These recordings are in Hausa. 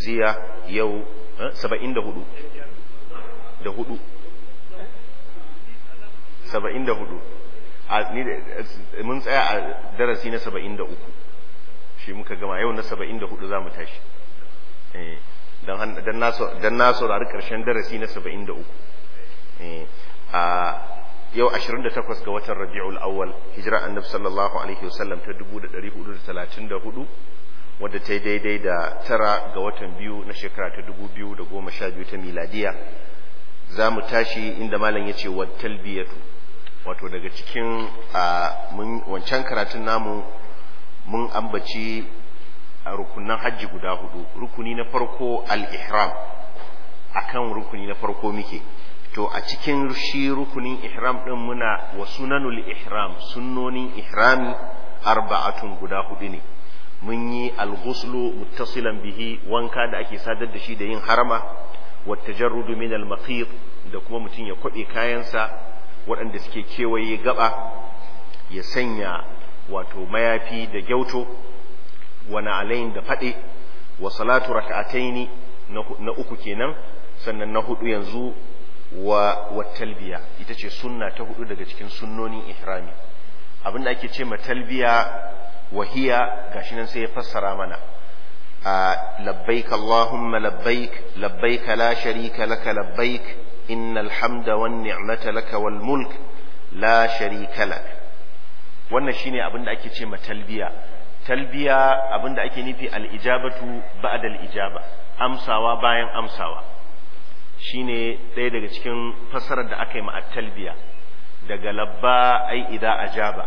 iziya yau saba'in da hudu da hudu saba'in da hudu mun tsaya a darasi na saba'in da uku shi muka gama yau na saba'in da hudu za mu tashi don na saurari ƙarshen darasi na saba'in da uku a yau 28 ga watan rabi'ul awwal hijira annabi sallallahu alaihi wasallam ta 1434 wadda ta yi daidai da tara ga watan biyu na shekara ta 2012 ta miladiya za mu tashi inda malam ya ce wa talbiyatu wato daga cikin wancan karatun namu mun ambaci a rukunan hajji guda hudu rukuni na farko al-ihram akan rukuni na farko muke to a cikin shi rukunin ihram din muna wa sunanul ihram sunnonin ihrami arba'atun guda hudu ne mun yi al-ghuslu muttasilan bihi wanka da ake sadar da shi da yin harama wa tajarrudu min al-maqit da kuma mutum ya kwabe kayansa waɗanda suke kewaye gaba ya sanya wato mayafi da gyauto wa na'alain da faɗe wa salatu raka'ataini na uku kenan sannan na hudu yanzu wa wa talbiya ita ce sunna ta hudu daga cikin sunnonin ihrami abinda ake ce ma talbiya wahiya gashi nan sai ya fassara mana labbaik allahumma labbaik labbaik la sharika laka labbaik innal hamda wan ni'mata laka wal mulk la sharika lak wannan shine abinda ake ce ma talbiya talbiya abinda ake nufi al ijabatu ba'da al ijaba amsawa bayan amsawa shine ɗaya daga cikin fassarar da aka yi ma talbiya daga labba ai idza ajaba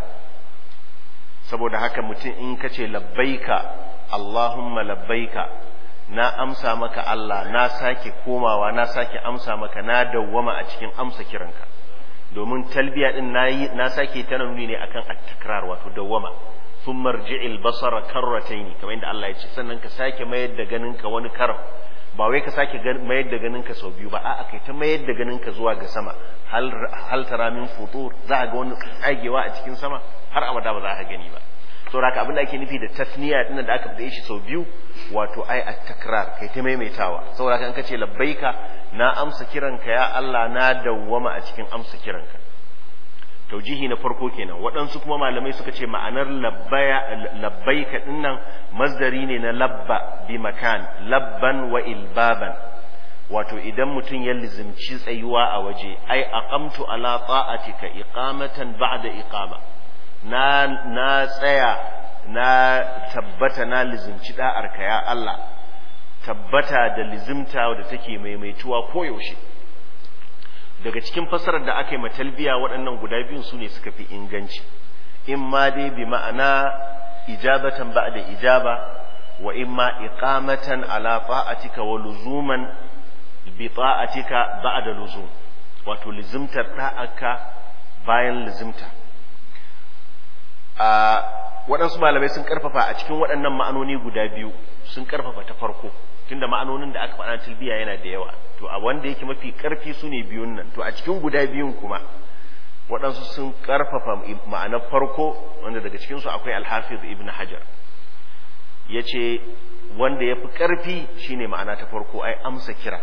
saboda haka mutum in ka ce labbaika Allahumma labbaika na amsa maka Allah na sake komawa na sake amsa maka na dawwama a cikin amsa kiranka domin talbiya din nayi na sake ta nuni ne akan at-takrar wato dawwama thumma rji'il basara karratayn kamar inda Allah ya ce sannan ka sake mayar da ganinka wani karam ba wai ka sake mayar da ganinka sau biyu ba a'a kai ta mayar da ganinka zuwa ga sama hal tara min futur za ga wani tsagewa a cikin sama har abada ba za ka gani ba saboda haka abin da ake nufi da tasniya din da aka fada shi sau biyu wato ai at-takrar kai ta maimaitawa saboda haka in ka ce labbaika na amsa kiranka ya Allah na dawwama a cikin amsa kiranka taujihi na farko kenan waɗansu kuma malamai suka ce ma'anar labbaika dinnan masdari ne na labba bi makan labban wa ilbaban wato idan mutum ya lizimci tsayuwa a waje ai aqamtu ala ta'atika iqamatan ba'da iqama na na tsaya na tabbata na lizimci da'arka ya Allah tabbata da lizimta da take maimaituwa koyaushe daga cikin fassarar da aka yi matalbiya waɗannan guda biyun su ne suka fi inganci in ma dai bi ma'ana ijabatan ba da ijaba wa in ma iqamatan ala ta'atika wa luzuman bi ta'atika ba'da luzum wato lizimtar da'aka bayan lizimta a waɗansu malamai sun karfafa a cikin waɗannan ma'anoni guda biyu sun karfafa ta farko tunda ma'anonin da aka faɗa talbiya yana da yawa to a wanda yake mafi ƙarfi su ne biyun nan to a cikin guda biyun kuma waɗansu sun ƙarfafa ma'anar farko wanda daga cikinsu akwai alhafiz ibn hajar ya ce wanda ya fi ƙarfi shine ma'ana ta farko ai amsa kira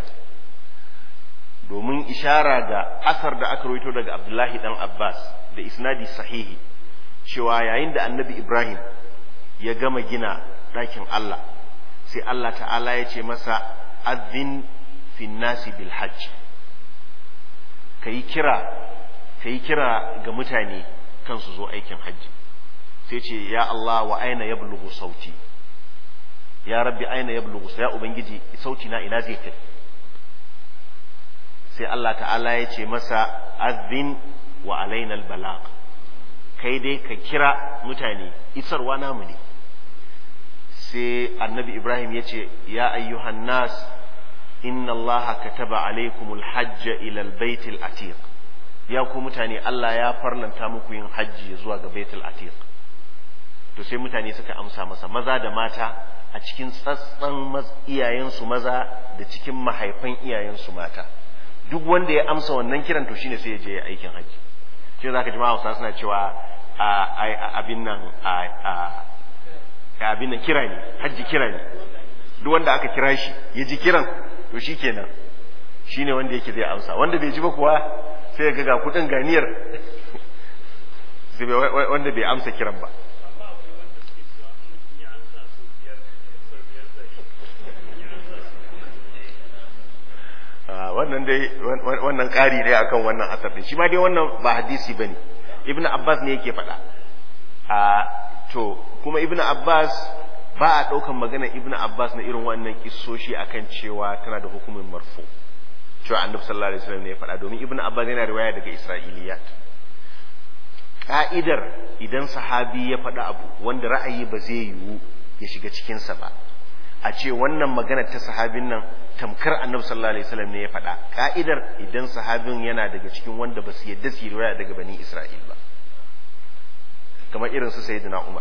domin ishara ga asar da aka rawaito daga abdullahi dan abbas da isnadi sahihi cewa yayin da annabi ibrahim ya gama gina ɗakin allah sai Allah ta'ala ya ce masa azin fin nasi bil hajj ka yi kira ka yi kira ga mutane kan su zo aikin hajji sai ce ya Allah wa aina ya bulugu sauti ya rabbi aina ya bulugu ya ubangiji sauti na ina zai kai sai Allah ta'ala ya ce masa azin wa alaina al kai dai ka kira mutane isarwa namu ne sai annabi ibrahim ya ce ya ayyuhan nas inna allaha kataba alaikumul hajja ila baitul atiq ya ku mutane Allah ya farlanta muku yin hajji zuwa ga baitul atiq to sai mutane suka amsa masa maza da mata a cikin tsatsan iyayensu maza da cikin mahaifan iyayensu mata duk wanda ya amsa wannan kiran to shine sai ya je aikin hajji shi zaka ji Hausa suna cewa abin nan abin nan kira ne hajji kira ne duk wanda aka kira shi ya ji kiran to shikenan shine wanda yake zai amsa wanda bai ji ba kuwa sai ya ga ga kudin ganiyar wanda bai amsa kiran ba wannan dai wannan ƙari ne akan wannan asar din shi ma dai wannan ba hadisi bane ibn abbas ne yake faɗa a to kuma ibn abbas ba a ɗaukan magana ibn abbas na irin wannan kissoshi akan cewa tana da hukumin marfu cewa annabi sallallahu alaihi wasallam ne ya faɗa domin ibn abbas yana riwaya daga isra'iliyat ka'idar idan sahabi ya faɗa abu wanda ra'ayi ba zai yiwu ya shiga cikinsa ba a ce wannan magana ta sahabin nan tamkar annabi sallallahu alaihi wasallam ne ya faɗa ka'idar idan sahabin yana daga cikin wanda ba su yadda su riwaya daga bani isra'il ba kamar irin su sayyidina umar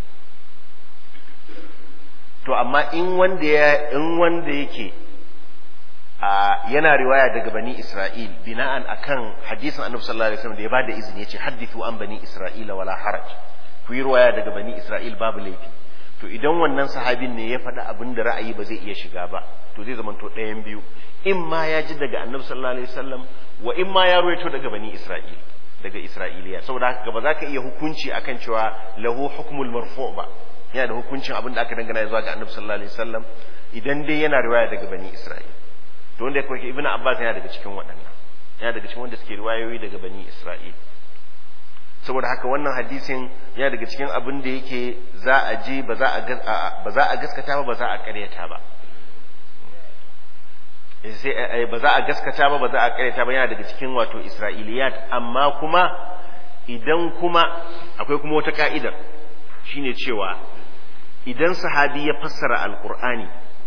to amma in wanda ya in wanda yake a yana riwaya daga bani isra'il bina'an akan hadisin annabi sallallahu alaihi wasallam da ya bada izini yace hadithu an bani isra'ila wala haraj ku yi riwaya daga bani isra'il babu laifi to idan wannan sahabin ne ya faɗa abin da ra'ayi ba zai iya shiga ba to zai zama to ɗayan biyu in ma ya ji daga annabi sallallahu alaihi wasallam wa in ma ya ruwaito daga bani isra'il daga isra'iliya saboda haka ba za ka iya hukunci akan cewa lahu hukmul marfu ba yana da hukuncin abin da aka dangana zuwa ga annabi sallallahu alaihi wasallam idan dai yana riwaya daga bani isra'il to wanda yake ibnu abbas yana daga cikin waɗannan yana daga cikin wanda suke riwayoyi daga bani isra'il saboda haka wannan hadisin yana daga cikin abin da yake za a je ba za a ba za a gaskata ba ba za a ƙaryata ba sai ba za a gaskata ba ba za a ƙaryata ba yana daga cikin wato isra'iliyat amma kuma idan kuma akwai kuma wata ka'idar shine cewa idan sahabi ya fassara alqur'ani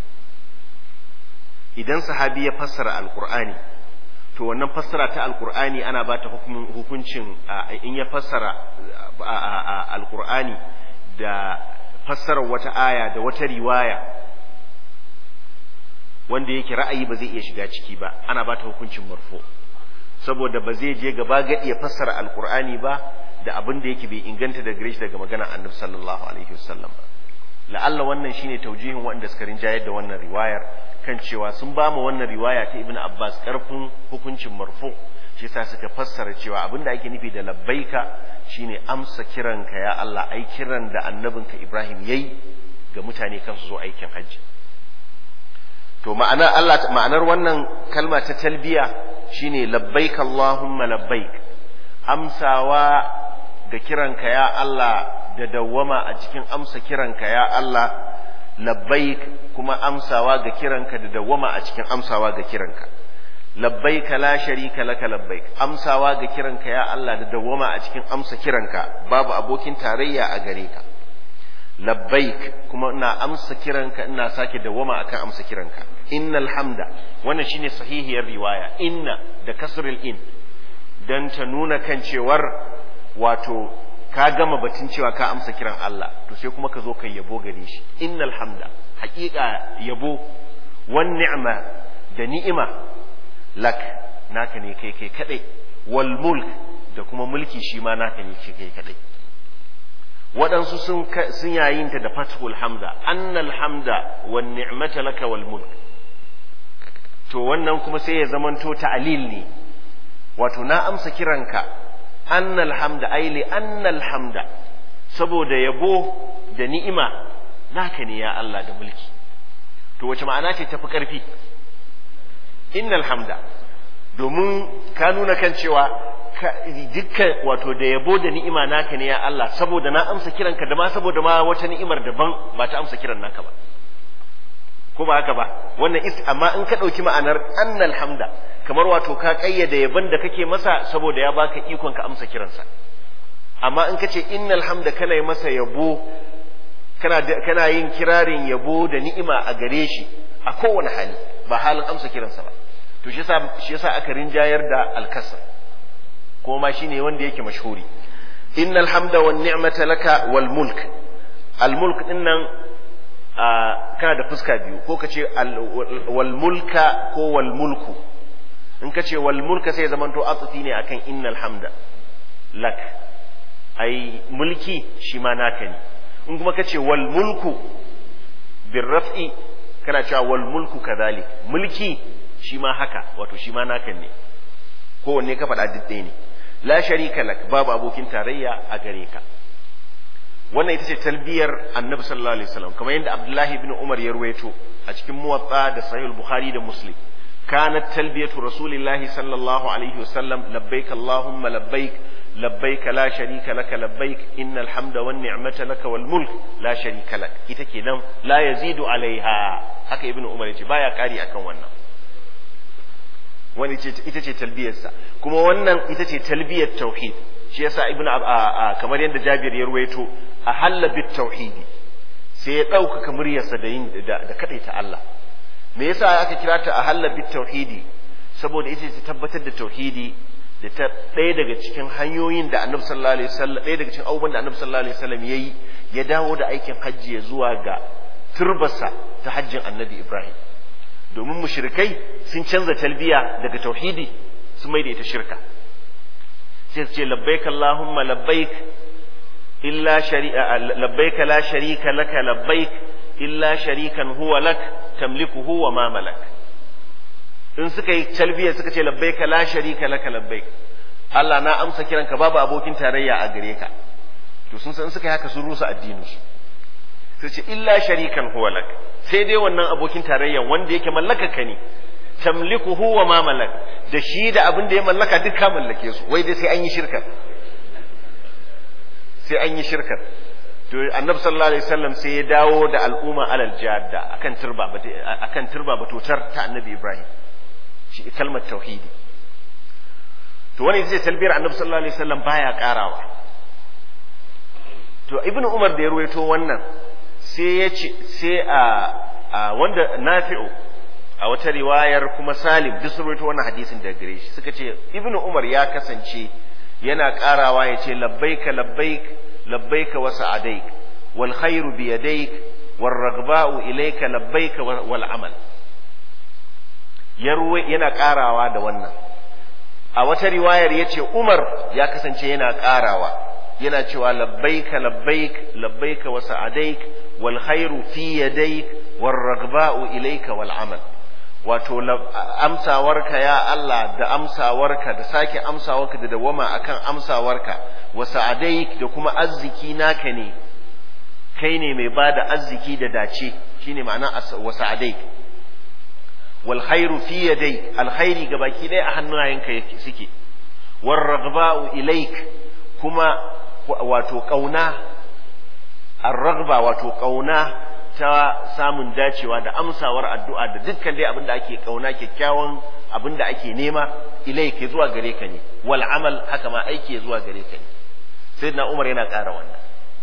idan sahabi ya fassara alqur'ani to wannan fassara ta alqur'ani ana ba ta hukuncin in ya fassara alqur'ani da fassarar wata aya da wata riwaya wanda yake ra'ayi ba zai iya shiga ciki ba ana ba ta hukuncin marfo saboda ba zai je gaba gadi ya fassara alqur'ani ba da abin da yake bai inganta da gare shi daga magana annabi sallallahu alaihi wasallam ba la'alla wannan shine taujihin wanda suka rinjayar da wannan riwayar kan cewa sun ba mu wannan riwaya ta ibnu abbas karfin hukuncin marfu shi yasa suka fassara cewa abin da ake nufi da labbaika shine amsa kiranka ya Allah ai kiran da annabinka Ibrahim yayi ga mutane kan su zo aikin hajji to ma'ana Allah ma'anar wannan kalma ta talbiya shine labbaik Allahumma labbaik amsawa ga kiranka ya Allah da dawwama a cikin amsa kiranka ya Allah labbaik kuma amsawa ga kiranka da dawwama a cikin amsawa ga kiranka labbaik la sharika laka labbaik amsawa ga kiranka ya Allah da dawwama a cikin amsa kiranka babu abokin tarayya a gare ka labbaik kuma ina amsa kiranka ina sake dawwama akan amsa kiranka innal hamda wannan shine sahihiyar riwaya inna da kasrul in dan ta nuna kan cewar wato ka gama batun cewa ka amsa kiran Allah to sai kuma ka zo kai yabo gare shi innal hamda haƙiƙa yabo wan ni'ma da ni'ima lak naka ne kai kai kadai wal mulk da kuma mulki shi ma naka ne kai kai kadai waɗansu sun sun yayin ta da fathul hamda annal hamda wan ni'mata laka wal mulk to wannan kuma sai ya zamanto ta'lil ne wato na amsa kiranka annal hamda ai li annal hamda saboda yabo da ni'ima naka ne ya Allah da mulki to wace ma'ana ce tafi karfi innal hamda domin ka nuna kan cewa dukkan wato da yabo da ni'ima naka ne ya Allah saboda na amsa kiranka da ma saboda ma wata ni'imar daban ba ta amsa kiran naka ba ko ba haka ba wannan is amma in ka ɗauki ma'anar annal hamda kamar wato ka ƙayyade yabon da kake masa saboda ya baka ikon ka amsa kiransa amma in ka ce innal hamda kana yi masa yabo kana kana yin kirarin yabo da ni'ima a gare shi a kowane hali ba halin amsa kiransa ba to shi yasa shi yasa aka rinjayar da alkasr ko ma shine wanda yake mashhuri innal hamda wan ni'mata laka wal mulk al mulk dinnan kana da fuska biyu ko ka ce wal mulka ko wal mulku in ka ce wal mulka sai zamanto atsufi ne akan innal hamda lak ai mulki shi ma naka ne in kuma ka ce wal mulku bir raf'i kana cewa wal mulku kadhalik mulki shi ma haka wato shi ma naka ne kowanne ka faɗa duk ɗaya ne la sharika lak babu abokin tarayya a gare ka wannan ita ce talbiyar annabi sallallahu alaihi wasallam kamar yadda abdullahi ibn umar ya ruwaito a cikin muwatta da sahih bukhari da muslim kanat talbiyatu rasulillahi sallallahu alaihi wasallam labbaik allahumma labbaik labbaik la sharika lak labbaik innal hamda wan ni'mata lak wal mulk la sharika lak ita kenan la yazidu alaiha haka ibn umar yace baya kari akan wannan wani ita ce talbiyarsa kuma wannan ita ce talbiyar tauhid shi yasa ibnu kamar yadda Jabir ya ruwaito a halla bit tauhidi sai ya ɗaukaka muryarsa da yin da ta Allah me yasa aka kira ta a halla bit tauhidi saboda ita ce tabbatar da tauhidi da ta ɗaya daga cikin hanyoyin da Annabi sallallahu alaihi wasallam ɗaya daga cikin abubuwan da Annabi sallallahu alaihi wasallam yayi ya dawo da aikin hajji ya zuwa ga turbarsa ta hajjin Annabi Ibrahim domin mushrikai sun canza talbiya daga tauhidi sun mai da ita shirka sai su ce labbaik Allahumma labbaik illa shari'a labbaik la sharika laka labbaik illa sharikan huwa lak tamlikuhu wa ma malak in suka yi talbiya suka ce labbaik la sharika laka labbaik Allah na amsa kiranka babu abokin tarayya a gare ka to sun san suka yi haka sun rusa addinin su sai ce illa sharikan huwa lak sai dai wannan abokin tarayya wanda yake mallaka ka ne tamlikuhu wa ma malak da shi da abin da ya mallaka duk ka mallake su wai dai sai an yi shirkar sai an yi shirkar to annabi sallallahu alaihi wasallam sai ya dawo da al'umma alal jadda akan turba akan turba batutar ta annabi ibrahim shi kalmar tauhidi to wani zai talbiyar annabi sallallahu alaihi wasallam baya karawa to ibnu umar da ya ruwaito wannan sai ya ce sai a wanda nafi'u a wata riwayar kuma salim duk sun rawaito wannan hadisin daga gare shi suka ce ibnu umar ya kasance yana karawa ya ce labbaika labbaik labbaika wa sa'adaik wal khairu bi yadaik war ragba'u ilayka labbaika wal amal yana karawa da wannan a wata riwayar yace umar ya kasance yana karawa yana cewa labbaika labbaik labbaika wa sa'adaik wal khairu fi yadaik war ragba'u ilayka wal amal wato amsawarka ya Allah da amsawarka da sake amsawarka da dawama akan amsawarka wa sa'adaik da kuma arziki naka ne kai ne mai bada arziki da dace shine ma'ana wa sa'adaik wal khairu fi yadayk alkhairi gabaki ɗaya a hannayenka yake suke war ragba'u ilaik kuma wato kauna ar-ragba wato kauna ta samun dacewa da amsawar addu'a da dukkan dai abin da ake kauna kyakkyawan abin da ake nema ilai ke zuwa gare ka ne wal amal haka ma aiki ya zuwa gare ka ne sai na umar yana ƙara wannan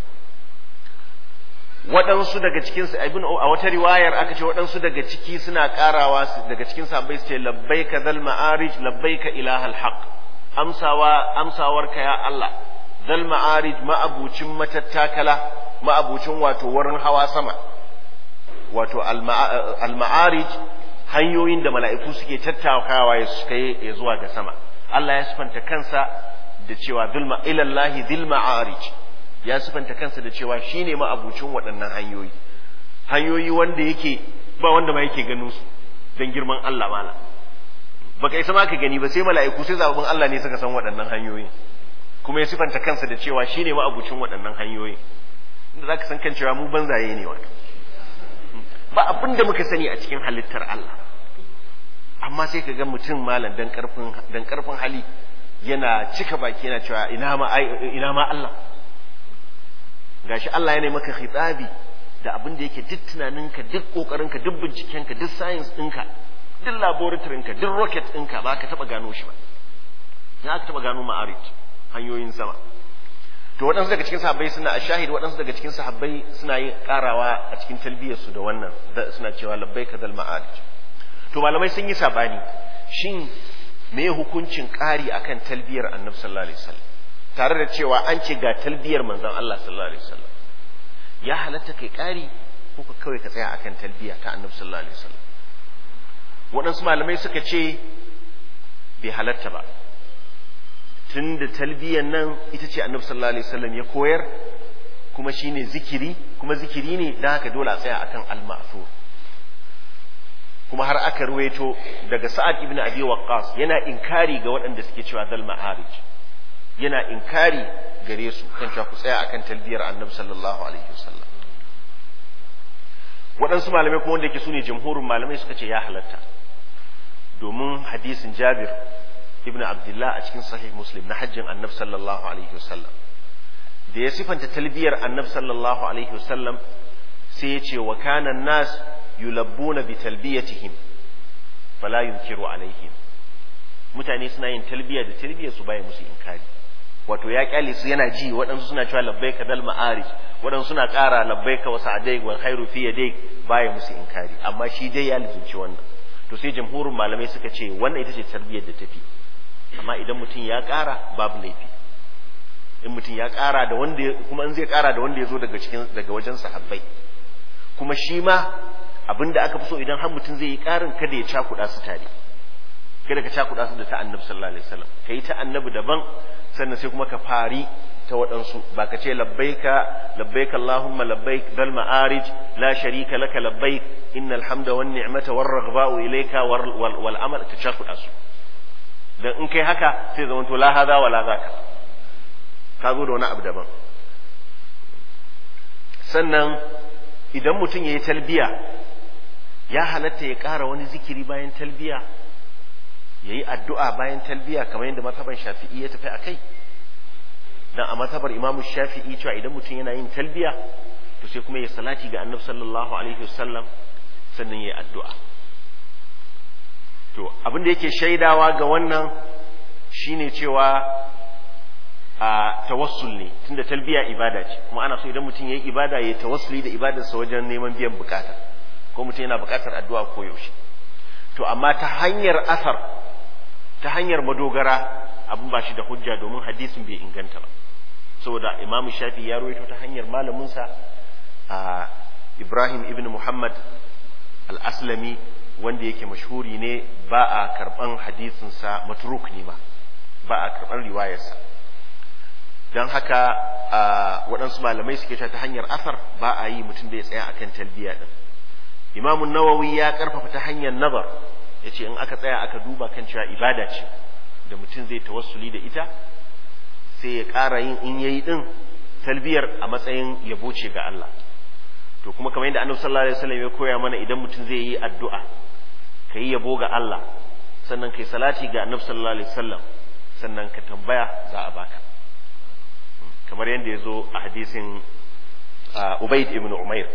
waɗansu daga cikin su ibn a wata riwayar aka ce waɗansu daga ciki suna ƙarawa daga cikin sahabbai su ce labbaika zal ma'arij labbaika ilahal haq amsawa amsawarka ya Allah zal ma'arij ma'abucin matattakala ma'abucin wato wurin hawa sama wato al-ma'arij hanyoyin da mala'iku suke tattakawa ya suka yi zuwa ga sama Allah ya sifanta kansa da cewa dhulma ilallahi dhil ma'arij ya sifanta kansa da cewa shine ma'abucin waɗannan hanyoyi hanyoyi wanda yake ba wanda ma yake ganin su dan girman Allah mala baka isa ma ka gani ba sai mala'iku sai zababin Allah ne suka san waɗannan hanyoyi kuma ya sifanta kansa da cewa shine ma'abucin waɗannan hanyoyi inda zaka san kan cewa mu banzaye ne wato ba abin da muka sani a cikin halittar Allah amma sai ka ga mutum malam dan karfin dan karfin hali yana cika baki yana cewa ina ma ina ma Allah gashi Allah yana maka khitabi da abin da yake duk tunaninka duk kokarinka duk bincikenka duk science ɗinka duk laboratory ka duk rocket ɗinka ba ka taba gano shi ba ya ka taba gano ma'arij hanyoyin sama to waɗansu daga cikin sahabbai suna a shahid waɗansu daga cikin sahabbai suna yin ƙarawa a cikin talbiyarsu da wannan suna cewa labbai ka zal ma'arij to malamai sun yi sabani shin me hukuncin ƙari akan talbiyar annabi sallallahu alaihi wasallam tare da cewa an ce ga talbiyar manzon Allah sallallahu alaihi wasallam ya halatta kai ƙari ko ka kawai ka tsaya akan talbiya ta annabi sallallahu alaihi wasallam waɗansu malamai suka ce bai halatta ba tun da talbiyan nan ita ce annabi sallallahu alaihi wasallam ya koyar kuma shine zikiri kuma zikiri ne da haka dole a tsaya akan al-ma'thur kuma har aka ruwaito daga sa'ad ibn abi waqqas yana inkari ga waɗanda suke cewa zal ma'arij yana inkari gare su kan cewa ku tsaya akan talbiyar annabi sallallahu alaihi wasallam waɗansu malamai kuma wanda yake su ne jamhurin malamai suka ce ya halatta domin hadisin jabir ibn abdullah a cikin sahih muslim na hajjin annabi sallallahu alaihi wasallam da ya sifanta talbiyar annabi sallallahu alaihi wasallam sai ya ce wa kana nas yulabbuna bi talbiyatihim fala yunkiru alaihim mutane suna yin talbiya da talbiya su baya musu inkari wato ya kyale su yana ji waɗansu suna cewa labbaika dal ma'arij waɗansu suna ƙara labbaika wa sa'adai wal khairu fi yadai baya musu inkari amma shi dai ya lizinci wannan to sai jamhurin malamai suka ce wannan ita ce tarbiyyar da tafi amma idan mutum ya ƙara babu laifi in mutum ya ƙara da wanda kuma in zai ƙara da wanda ya zo daga cikin daga wajen sahabbai kuma shi ma abinda aka fi so idan har mutum zai yi ƙarin kada ya cakuɗa su tare kada ka cakuɗa su da ta annabi sallallahu alaihi wasallam kai ta annabi daban sannan sai kuma ka fari ta waɗansu ba ka ce labbaika labbaika allahumma labbaik dal ma'arij la sharika laka labbaik innal hamda wan ni'mata war raghba'u ilayka wal wal amal ka cakuɗa su dan in kai haka sai zaman to la hada wala zaka ka zo da wani abu daban sannan idan mutum yayi talbiya ya halatta ya ƙara wani zikiri bayan talbiya ya yi addu'a bayan talbiya kamar yadda mataban shafi'i ya tafi a kai don a matabar imamu shafi'i cewa idan mutum yana yin talbiya to sai kuma ya salati ga annabi sallallahu alaihi wasallam sannan ya yi addu'a to abin da yake shaidawa ga wannan shine cewa a tawassul ne tunda talbiya ibada ce kuma ana so idan mutum ya yi ibada ya yi tawassuli da ibadarsa wajen neman biyan bukata ko mutum yana bukatar addu'a ko yaushe to amma ta hanyar asar ta hanyar madogara abin ba shi da hujja domin hadisin bai inganta ba saboda imamu shafi ya rawaito ta hanyar malaminsa a ibrahim ibn muhammad al-aslami wanda yake mashhuri ne ba a karban hadisinsa matruk ne ma ba a karban riwayarsa don haka waɗansu malamai suke ta hanyar asar ba a yi mutum da ya tsaya akan talbiya din imamun nawawi ya karfafa ta hanyar nazar ya ce in aka tsaya aka duba kan cewa ibada ce da mutum zai tawassuli da ita sai ya ƙara yin in yayi din talbiyar a matsayin yabo ce ga Allah to kuma kamar yadda annabi sallallahu alaihi wasallam ya koya mana idan mutum zai yi addu'a kai yabo ga Allah sannan kai salati ga annabi sallallahu alaihi wasallam sannan ka tambaya za a baka kamar yadda ya zo a hadisin Ubayd ibn Umair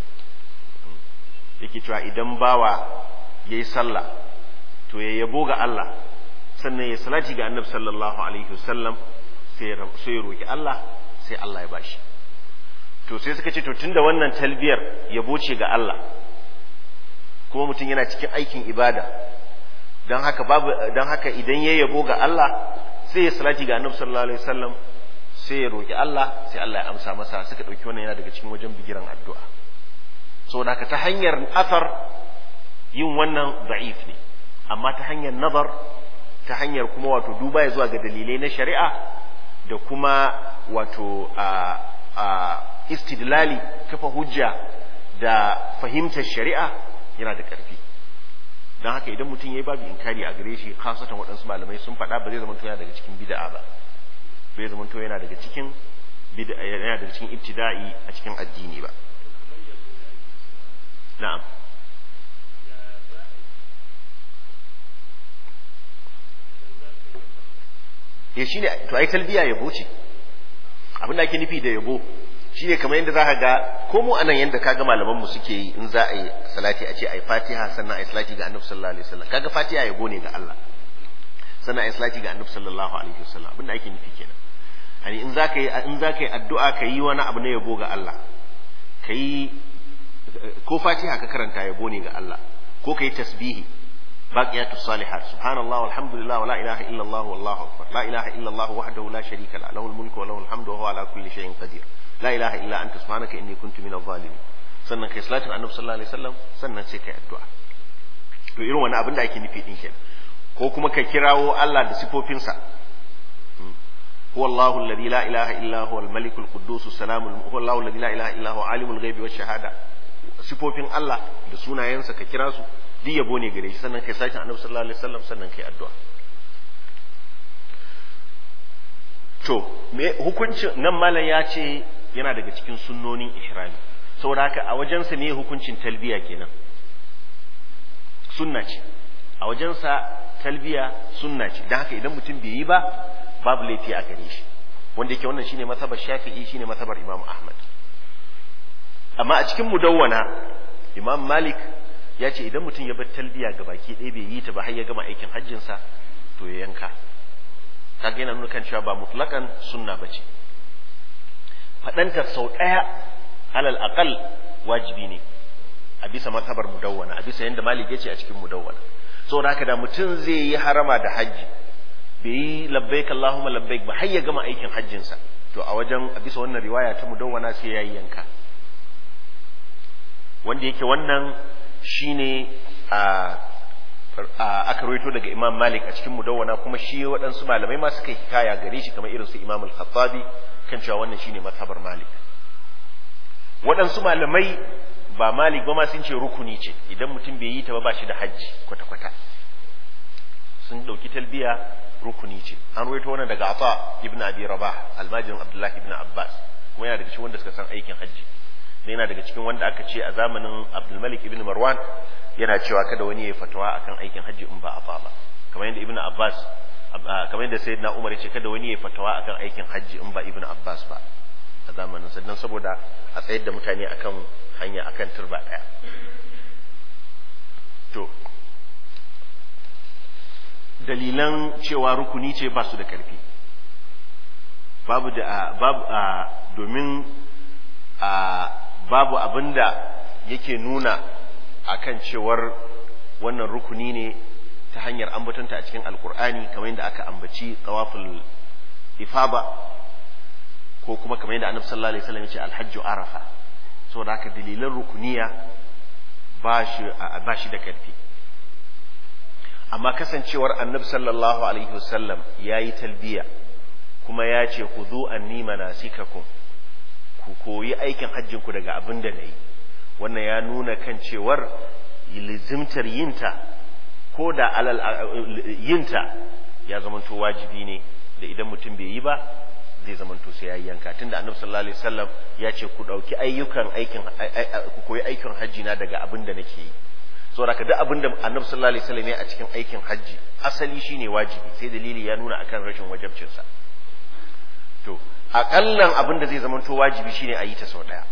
yake cewa idan bawa ya yi sallah to ya yabo ga Allah sannan ya salati ga annabi sallallahu alaihi wasallam sai ya roki Allah sai Allah ya bashi to sai suka ce to tunda wannan talbiyar yabo ce ga Allah kuma mutum yana cikin aikin ibada don haka babu don haka idan ya yabo ga Allah sai ya salati ga annabi sallallahu alaihi wasallam sai ya roki Allah sai Allah ya amsa masa suka dauki wannan yana daga cikin wajen bigiran addu'a saboda haka ta hanyar asar yin wannan da'if ne amma ta hanyar nazar ta hanyar kuma wato duba ya zuwa ga dalilai na shari'a da kuma wato a, a istidlali kafa hujja da fahimtar shari'a yana da ƙarfi don haka idan mutum ya yi babu inkari a gare shi khasatan waɗansu malamai sun faɗa ba zai zama yana daga cikin bid'a ba bai zama yana daga cikin bid'a yana daga cikin ibtida'i a cikin addini ba na'am ya shine to ai talbiya yabo ce abin da ake nufi da yabo shine kamar yadda zaka ga ko mu anan yanda kaga malaman mu suke yi in za a yi salati a ce ai fatiha sannan ai salati ga annabi sallallahu alaihi wasallam kaga fatiha yabo ne ga Allah sannan ai salati ga annabi sallallahu alaihi wasallam abin da ake nufi kenan yani in zaka yi in zaka yi addu'a ka yi wani abu na yabo ga Allah kai ko fatiha ka karanta yabo ne ga Allah ko kai tasbihi baqiyatu salihat subhanallah walhamdulillah wala ilaha illa Allah wallahu akbar la ilaha illa Allah wahdahu la sharika la lahul mulku wa lahul hamdu wa huwa ala kulli shay'in qadir la ilaha illa anta subhanaka inni kuntu minadh zalimin sannan kai salatin annabi sallallahu alaihi wasallam sannan sai kai addu'a to irin wani abin da ake nufi din kenan ko kuma ka kirawo Allah da sifofinsa هو الله الذي لا إله إلا هو الملك القدوس السلام هو الله الذي لا إله إلا هو عالم الغيب والشهادة sifofin Allah da sunayensa ka kira su duk duk yabo ne gare shi sannan kai sakin annabi sallallahu alaihi wasallam sannan kai addu'a to me hukuncin nan malam ya ce yana daga cikin sunnonin ihrami saboda haka a wajensa ne hukuncin talbiya kenan sunna ce a wajensa talbiya sunna ce don haka idan mutum bai yi ba babu laifi a gare shi wanda yake wannan shine masabar shafi'i shine masabar imam ahmad amma a cikin mudawwana imam malik ya ce idan mutum ya bar talbiya ga baki ɗaya bai yi ta ba har ya gama aikin hajjinsa to ya yanka kaga yana nuna kan cewa ba mutlakan sunna ba ce faɗanta sau ɗaya alal aqal wajibi ne a bisa mazhabar mudawwana a bisa yadda malik yace a cikin mudawwana saboda haka da mutum zai yi harama da hajji bai yi labbaik allahumma labbaik ba har ya gama aikin hajjinsa to a wajen a bisa wannan riwaya ta mudawwana sai yayi yanka wanda yake wannan shine a aka rawaito daga Imam Malik a cikin mudawwana kuma shi waɗansu malamai ma suka hikaya gare shi kamar irin su Imam Al-Khattabi kan cewa wannan shine mazhabar Malik waɗansu malamai ba Malik ba ma sun ce rukuni ce idan mutum bai yi ta ba ba shi da hajji kwata-kwata sun ɗauki talbiya rukuni ce an rawaito wannan daga Afa ibn Abi Rabah almajirin Abdullah ibn Abbas kuma yana daga cikin wanda suka san aikin hajji ne yana daga cikin wanda aka ce a zamanin Abdul Malik ibn Marwan yana cewa kada wani ya fatawa akan aikin hajji in ba Afa ba kamar yadda Ibn Abbas kamar yadda Sayyidina Umar ya ce kada wani ya fatawa akan aikin hajji in ba Ibn Abbas ba a zamanin sannan saboda a tsayar da mutane akan hanya akan turba daya to dalilan cewa rukuni ce ba su da ƙarfi babu da babu a domin a babu abinda yake nuna akan cewar wannan rukuni ne ta hanyar ambatonta a cikin alkur'ani kamar yadda aka ambaci tawaful ifaba ko kuma kamar yadda annabi sallallahu alaihi wasallam ya ce alhajju arafa saboda haka dalilan rukuniya ba shi ba shi da ƙarfi amma kasancewar annabi sallallahu alaihi wasallam ya yi talbiya kuma ya ce ku zo anni manasikakum ku koyi aikin hajjin ku daga abin da nayi wannan ya nuna kan cewar lizimtar yinta ko da alal yinta ya zamanto wajibi ne da idan mutum bai yi ba zai zamanto sai yayi yanka tunda annabi sallallahu alaihi wasallam ya ce ku dauki ayyukan aikin ku koyi aikin hajji na daga abin da nake yi saboda ka duk abin da annabi sallallahu alaihi wasallam ya a cikin aikin hajji asali shine wajibi sai dalili ya nuna akan rashin wajibcin sa to akallan abin da zai zamanto wajibi shine a yi ta sau daya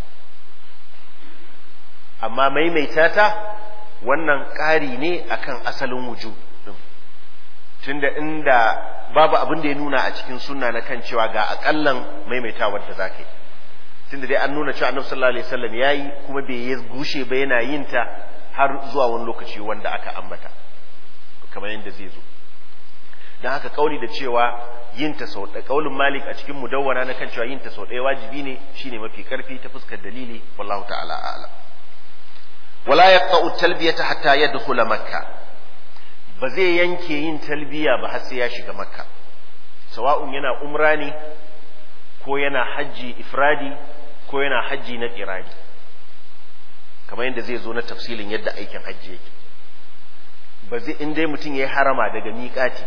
amma maimaita ta wannan ƙari ne akan asalin wujub din tunda inda babu abin da ya nuna a cikin sunna na kan cewa ga akallan maimaitawar da zaka yi tunda dai an nuna cewa annabi sallallahu alaihi wasallam yayi kuma bai yi gushe ba yana yin ta har zuwa wani lokaci wanda aka ambata kamar yadda zai zo don haka kauli da cewa yin ta sau ɗaya kaulin malik a cikin mudawwana na kan cewa yin ta sau ɗaya wajibi ne shine mafi karfi ta fuskar dalili wallahu ta'ala a'lam wala yaqta'u talbiyata hatta yadkhula makka ba zai yanke yin talbiya ba har sai ya shiga makka sawa'un yana umra ne ko yana hajji ifradi ko yana hajji na qirani kamar yadda zai zo na tafsilin yadda aikin hajji yake ba zai in dai mutum ya yi harama daga miƙati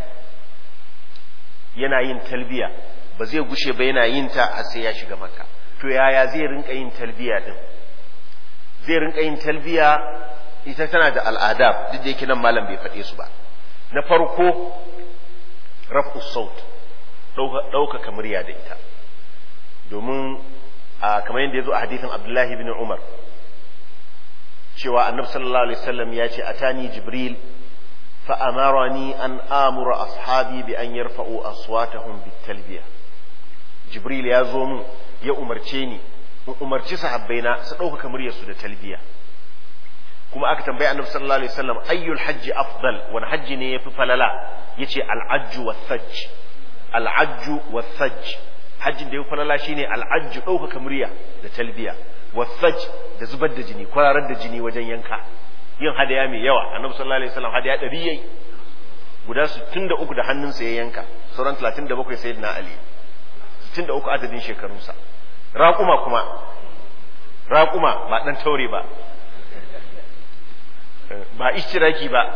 yana yin talbiya ba zai gushe ba yana yin ta har sai ya shiga makka to yaya zai rinka yin talbiya din zai rinka yin talbiya ita tana da al'ada duk da yake nan malam bai faɗe su ba na farko raf'u saut ɗaukaka murya da ita domin kamar yadda ya zo a hadithin abdullahi bin umar cewa annabi sallallahu alaihi wasallam ya ce atani jibril fa amarani an amura ashabi bi an yarfa'u aswatahum bitalbiya jibril ya zo mun ya umarce ni in umarci sahabbaina su ɗaukaka muryarsu da talbiya kuma aka tambayi annabi sallallahu alaihi wasallam ayyul hajji afdal wani hajji ne yafi falala yace al-ajju was-sajj al-ajju was-sajj hajjin da yafi falala shine al-ajju ɗaukaka murya da talbiya wasaj da zubar da jini kwararar da jini wajen yanka yin hadaya mai yawa annabi sallallahu alaihi wasallam hadaya ɗari yayi guda 63 da hannunsa ya yanka sauran 37 sayyidina ali 63 adadin shekarunsa raƙuma kuma raƙuma ba dan taure ba ba ishtiraki ba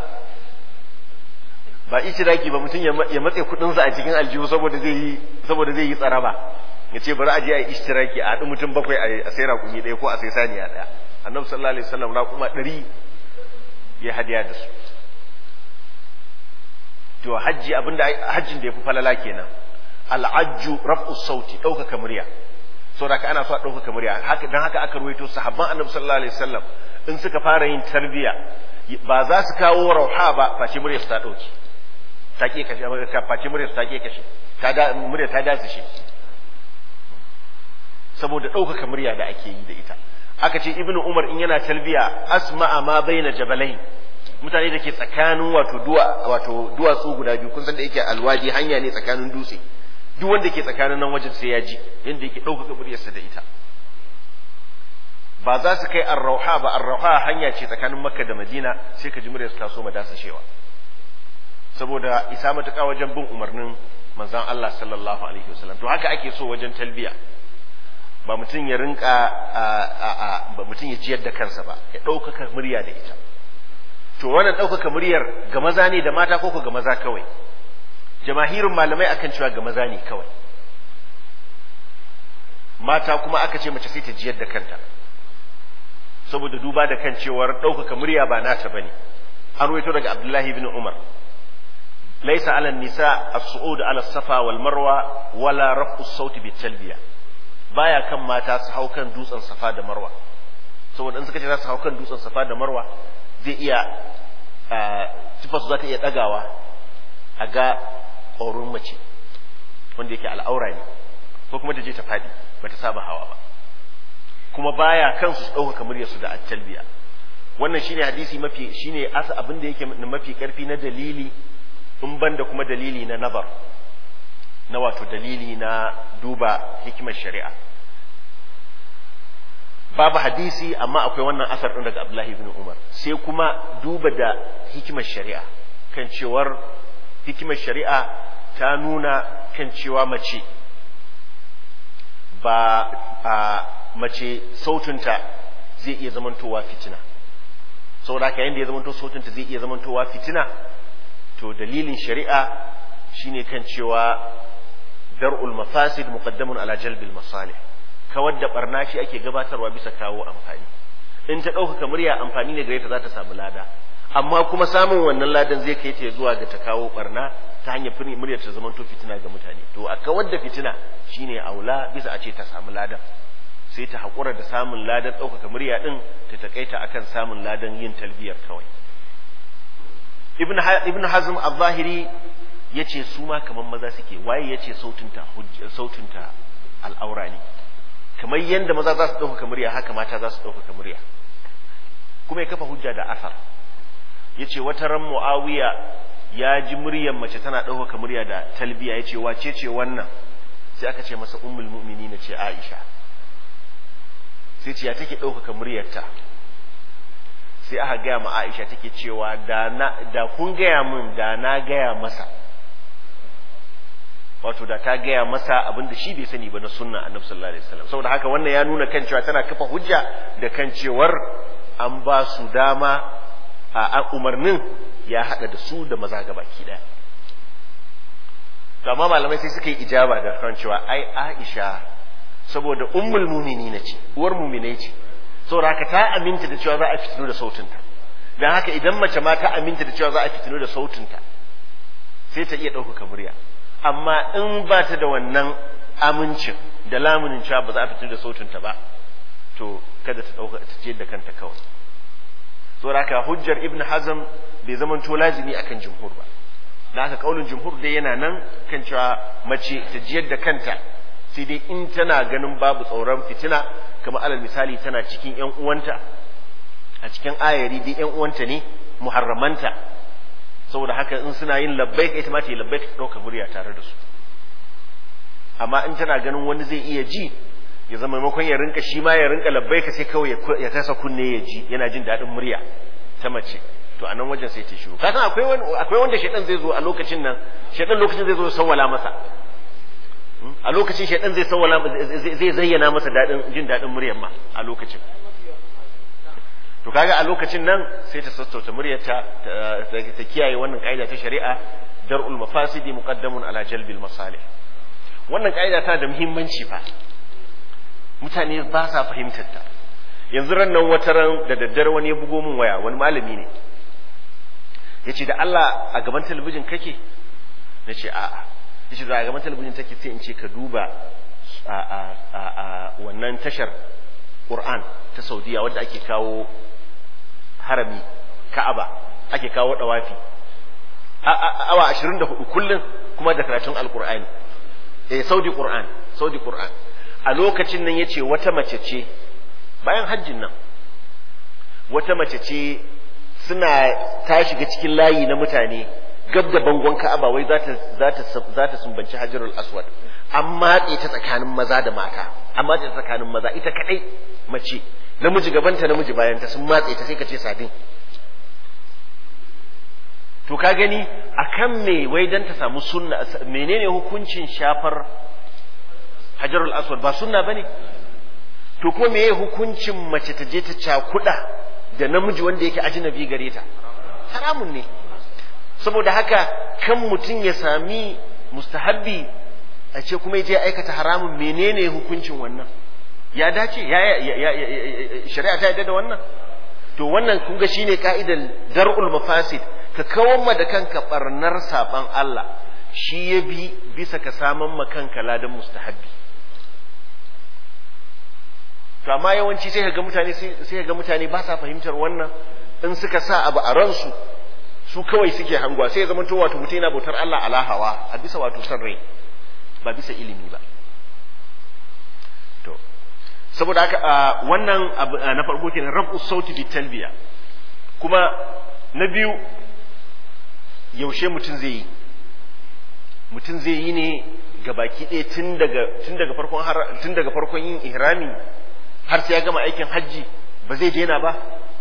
ba ishtiraki ba mutum ya matse kudinsa a cikin aljihu saboda zai yi saboda zai yi tsaraba ya ce bari a je a yi ishtiraki a haɗu mutum bakwai a sai raƙumi ɗaya ko a sai saniya ɗaya annabi sallallahu alaihi wasallam raƙuma ɗari ya hadiya da su to hajji abinda hajjin da ya fi falala kenan al'ajju raf'u sauti ɗaukaka murya saboda ka ana so a ɗaukaka murya haka dan haka aka ruwaito sahabban annabi sallallahu alaihi wasallam in suka fara yin tarbiya ba za su kawo rauha ba face murya su ta ɗauki ta ke kashe face murya su ta ke kashe ta da murya ta dace shi saboda ɗaukaka murya da ake yi da ita aka ce ibnu umar in yana talbiya asma'a ma baina jabalain mutane da ke tsakanin wato duwa wato duwatsu guda biyu kun san da yake alwadi hanya ne tsakanin dutse duk wanda ke tsakanin nan wajen sai ya ji yanda yake ɗaukaka muryarsa da ita ba za su kai arrauha ba arrauha hanya ce tsakanin makka da madina sai ka ji muryarsa ta so ma dasa shewa saboda isa matuƙa wajen bin umarnin manzon Allah sallallahu alaihi wasallam to haka ake so wajen talbiya ba mutum ya rinka ba mutum ya jiyar da kansa ba ya ɗaukaka murya da ita to wannan ɗaukaka muryar ga maza ne da mata ko ga maza kawai jamahirin malamai akan cewa ga maza ne kawai mata kuma aka ce mace sai ta jiyar da kanta saboda duba da kan cewar ɗaukaka murya ba nata bane an ruwaito daga abdullahi ibn umar laisa ala nisa as-su'ud ala safa wal marwa wala raf'u sauti bit talbiya baya kan mata su hau kan dutsen safa da marwa saboda in suka ce za su hau kan dutsen safa da marwa zai iya tufarsu za ta iya ɗagawa a ga ƙorin mace wanda yake al'aura ne ko kuma ta je ta faɗi ba ta saba hawa ba kuma baya kansu su ɗaukaka muryarsu da attalbiya wannan shine hadisi mafi shine asa abin da yake mafi karfi na dalili in banda kuma dalili na nabar na wato dalili na duba hikimar shari'a babu hadisi amma akwai wannan asar ɗin daga Abdullahi ibn Umar sai kuma duba da hikimar shari'a kan cewar hikimar shari'a ta nuna kan cewa mace ba a mace sautinta zai iya zamantowa fitina saboda haka yanda ya zamanto sautinta zai iya zamantowa fitina to dalilin shari'a shine kan cewa dar'ul mafasid muqaddamun ala jalbil masalih kawar da barna shi ake gabatarwa bisa kawo amfani in ta ɗaukaka murya amfani ne gare ta za ta samu lada amma kuma samun wannan ladan zai kai ta zuwa ga ta kawo barna ta hanyar muryar ta zama to fitina ga mutane to a kawar da fitina shine aula bisa a ce ta samu ladan sai ta haƙura da samun ladan ɗaukaka murya ɗin ta taƙaita akan samun ladan yin talbiyar kawai ibn hazm al-zahiri ya ce su ma kamar maza suke waye ya ce sautinta al'aura ne kamar yadda maza za su ɗaukaka murya haka mata za su ɗaukaka murya kuma ya kafa hujja da asar ya ce wata ran mu'awiya ya ji muryar mace tana ɗaukaka murya da talbiya ya ce wace ce wannan sai aka ce masa ummul mu'mini na ce aisha sai ce ya take ɗaukaka muryarta sai aka gaya ma aisha take cewa da da kun gaya min da na gaya masa wato da ta gaya masa abin da shi bai sani ba na sunna annabi sallallahu alaihi wasallam saboda haka wannan ya nuna kan cewa tana kafa hujja da kan cewar an ba su dama a umarnin ya hada da su da maza gabaki daya to amma malamai sai suka yi ijaba da kan cewa ai Aisha saboda ummul mu'minina ce uwar mu'minai ce saboda haka ta aminta da cewa za a fitino da sautinta dan haka idan mace ma ta aminta da cewa za a fitino da sautinta sai ta iya ɗaukaka murya amma in ba ta da wannan amincin da lamunin cewa ba za a fitar da sautinta ba to kada ta dauka ta ce da kanta kawai saboda haka hujjar ibn hazm bai zama to lazimi akan jumhur ba da haka kaulin jumhur dai yana nan kan cewa mace ta jiyar da kanta sai dai in tana ganin babu tsoron fitina kamar alal misali tana cikin yan uwanta a cikin ayari dai yan uwanta ne muharramanta saboda haka in suna yin labbaik ita ma ta yi labbaik ta ɗauka murya tare da su amma in tana ganin wani zai iya ji ya zama maimakon ya rinka shi ma ya rinka labbaika sai kawai ya kasa kunne ya ji yana jin daɗin murya ta mace to a nan wajen sai ta shiru kasan akwai wani akwai wanda shaidan zai zo a lokacin nan shaidan lokacin zai zo sawwala masa a lokacin shaidan zai sawwala zai zayyana masa daɗin jin daɗin muryar ma a lokacin to kaga a lokacin nan sai ta sassauta muryarta ta kiyaye wannan kaida ta shari'a dar'ul mafasidi muqaddamun ala jalbil masalih wannan kaida ta da muhimmanci fa mutane ba sa fahimtar ta yanzu ran nan wata ran da daddare wani ya bugo min waya wani malami ne yace da Allah a gaban talabijin kake nace a'a yace da a gaban talabijin take sai in ce ka duba a a a wannan tashar Qur'an ta Saudiya wadda ake kawo harami Ka'aba ake kawo dawafi awa 24 kullum kuma da karatun Alkur'ani eh Saudi Qur'an Saudi Qur'an a lokacin nan yace wata mace ce bayan hajjin nan wata mace ce suna ta shiga cikin layi na mutane gab da bangon Ka'aba wai za ta za ta za ta sumbanci Hajarul Aswad an matse ta tsakanin maza da mata an matse ta tsakanin maza ita kadai mace namiji gabanta namiji bayan ta sun matse ta sai ka ce sadin to ka gani akan me wai dan ta samu sunna menene hukuncin shafar hajarul aswad ba sunna bane to kuma meye hukuncin mace ta je ta cakuda da namiji wanda yake ajnabi gare ta haramun ne saboda haka kan mutum ya sami mustahabbi a ce kuma ya je aikata haramun menene hukuncin wannan ya dace ya shari'a ta yadda da wannan to wannan kun ga shine ka'idar dar'ul mafasid ka kawar ma da kanka barnar saban Allah shi ya bi bisa ka saman ma kanka ladan mustahabbi to amma yawanci sai ga mutane sai ga mutane ba sa fahimtar wannan in suka sa abu a ransu su kawai suke hangwa sai ya zama to wato mutum yana bautar Allah ala hawa a bisa wato san rai ba bisa ilimi ba to saboda haka wannan na farko kenan rabu sauti bi talbiya kuma na biyu yaushe mutum zai yi mutum zai yi ne ga baki ɗaya tun daga tun daga farkon tun daga farkon yin ihrami har sai ya gama aikin hajji ba zai daina ba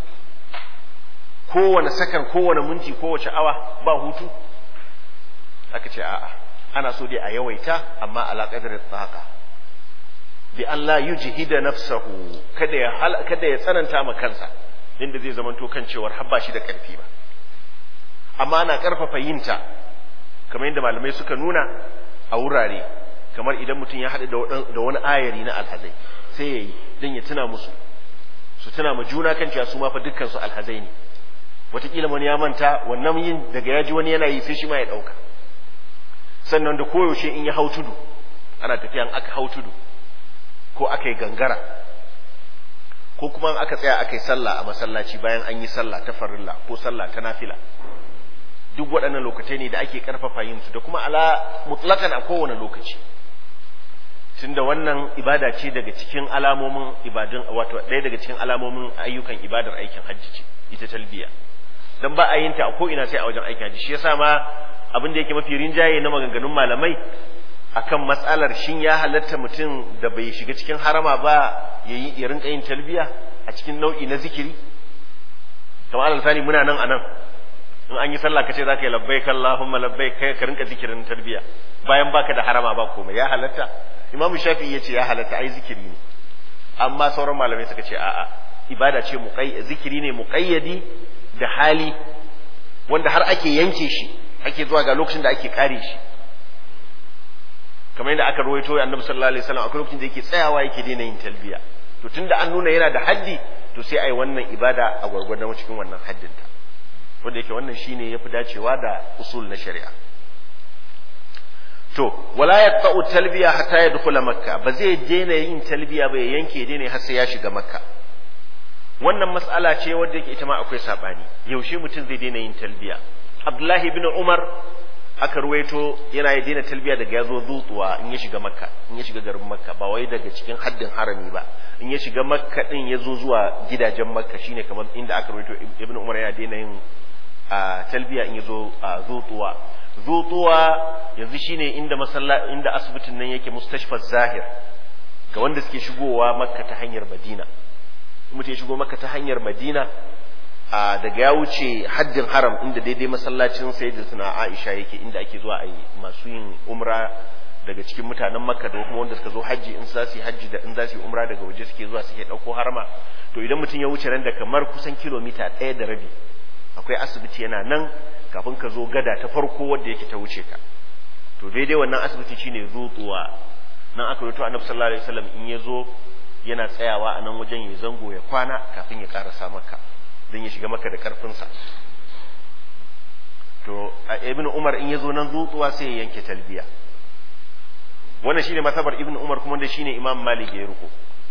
kowane sakan kowane minti kowace awa ba hutu aka ce a'a ana so dai a yawaita amma ala qadri tsaqa bi an la yujhida nafsahu kada ya kada ya tsananta ma kansa inda zai zamanto kan cewar habba shi da karfi ba amma ana karfafa yinta kamar yadda malamai suka nuna a wurare kamar idan mutum ya haɗu da wani ayari na alhazai sai ya yi don ya tuna musu su tuna ma juna kan cewa su ma fa dukkan su alhazai ne wataƙila wani ya manta wannan yin daga ya ji wani yana yi sai shi ma ya ɗauka sannan da koyaushe in ya hau tudu ana tafiyan aka hau tudu ko aka yi gangara ko kuma aka tsaya aka yi sallah a masallaci bayan an yi sallah ta farilla ko sallah ta nafila duk waɗannan lokacai ne da ake ƙarfafa yin su da kuma ala mutlakan a kowane lokaci tunda wannan ibada ce daga cikin alamomin ibadun wato ɗaya daga cikin alamomin ayyukan ibadar aikin hajji ce ita talbiya dan ba a yin ta a ko ina sai a wajen aikin hajji shi yasa ma abin da yake mafi rinjaye na maganganun malamai akan matsalar shin ya halatta mutum da bai shiga cikin harama ba ya yi ya rinka yin talbiya a cikin nau'i na zikiri kamar alal muna nan a nan in an yi sallah kace zaka yi labbaik Allahumma labbaik kai ka rinka zikirin tarbiya bayan baka da harama ba komai ya halatta Imam Shafi'i yace ya halatta ai zikiri ne amma sauran malamai suka ce a'a ibada ce muqay zikiri ne muqayyadi da hali wanda har ake yanke shi ake zuwa ga lokacin da ake kare shi kamar yadda aka rawaito annabi sallallahu alaihi wasallam akwai lokacin da yake tsayawa yake daina yin talbiya to tunda an nuna yana da haddi to sai ai wannan ibada a gwargwadon cikin wannan haddinta wanda yake wannan shine yafi dacewa da usul na shari'a to wala yaqta'u talbiya hatta yadkhula makka ba zai daina yin talbiya ba ya yanke daina har sai ya shiga makka wannan mas'ala ce wadda yake ita ma akwai sabani yaushe mutum zai daina yin talbiya abdullahi ibn umar aka ruwaito yana ya daina talbiya daga ya zo zutuwa in ya shiga makka in ya shiga garin makka ba wai daga cikin haddin harami ba in ya shiga makka din ya zo zuwa gidajen makka shine kamar inda aka ruwaito ibn umar yana daina yin a talbiya in ya zo a zutuwa zutuwa yanzu shine inda masalla inda asibitin nan yake mustashfa zahir ga wanda suke shigowa makka ta hanyar madina mutum ya shigo makka ta hanyar madina a daga ya wuce haddin haram inda daidai masallacin sayyidatuna Aisha yake inda ake zuwa a yi masu yin umra daga cikin mutanen makka da kuma wanda suka zo hajji in za su yi hajji da in za su yi umra daga waje suke zuwa suke ɗauko harama to idan mutum ya wuce nan da kamar kusan kilomita ɗaya da rabi akwai asibiti yana nan kafin ka zo gada ta farko wadda yake ta wuce ka to daidai wannan asibiti shine zutuwa nan aka rubuta annabi sallallahu alaihi wasallam in ya zo yana tsayawa a nan wajen ya zango ya kwana kafin ya karasa maka don ya shiga maka da karfinsa to a ibn umar in ya zo nan zutuwa sai ya yanke talbiya wannan shine masabar ibn umar kuma da shine imam malik ya riko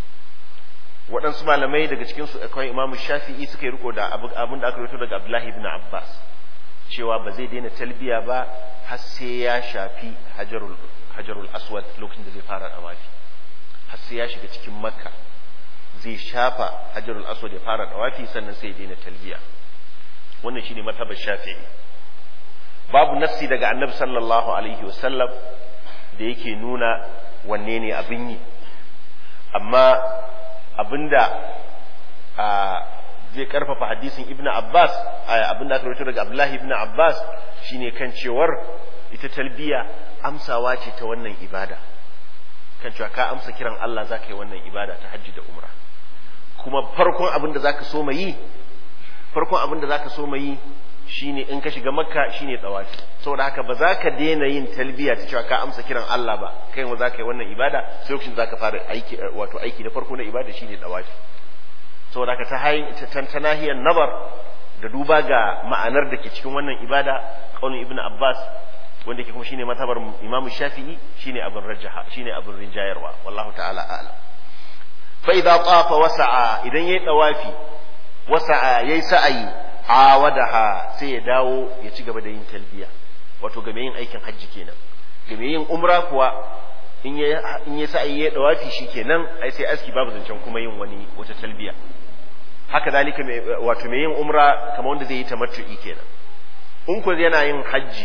waɗansu malamai daga cikin su akwai imam shafi'i suka yi riko da abin da aka rubuta daga abdullahi ibn abbas cewa ba zai daina talbiya ba har sai ya shafi hajarul hajarul aswad lokacin da zai fara dawafi har sai ya shiga cikin makka zai shafa hajarul aswad ya fara dawafi sannan sai ya daina talbiya wannan shine mazhabar shafi'i babu nassi daga annabi sallallahu alaihi wasallam da yake nuna wanne ne abin yi amma abinda a zai karfafa hadisin ibn abbas abinda aka rawaito daga abdullahi ibn abbas shine kan cewar ita talbiya amsawa ce ta wannan ibada kan cewa ka amsa kiran Allah za ka yi wannan ibada ta hajji da umra kuma farkon abin da za ka so yi farkon abin da za ka so yi shine in ka shiga makka shine tsawafi saboda haka ba za ka daina yin talbiya ta cewa ka amsa kiran Allah ba kai ma za ka yi wannan ibada sai lokacin za ka fara aiki wato aiki na farko na ibada shine tsawafi saboda haka ta hayin ta nahiyar nabar da duba ga ma'anar da ke cikin wannan ibada kaunin ibn abbas wanda ke kuma shine matabar imamu shafi'i shine abin rajaha shine abin rinjayarwa wallahu ta'ala a'lam fa idza tafa wasa'a idan yayi tawafi wasa'a yayi sa'ayi awadaha sai ya dawo ya ci gaba da yin talbiya wato game yin aikin hajji kenan game yin umra kuwa in ya in ya sa'ayi yayi tawafi shikenan ai sai aski babu zancen kuma yin wani wata talbiya haka zalika wato mai yin umra kamar wanda zai yi tamattu'i kenan in ko yana yin hajji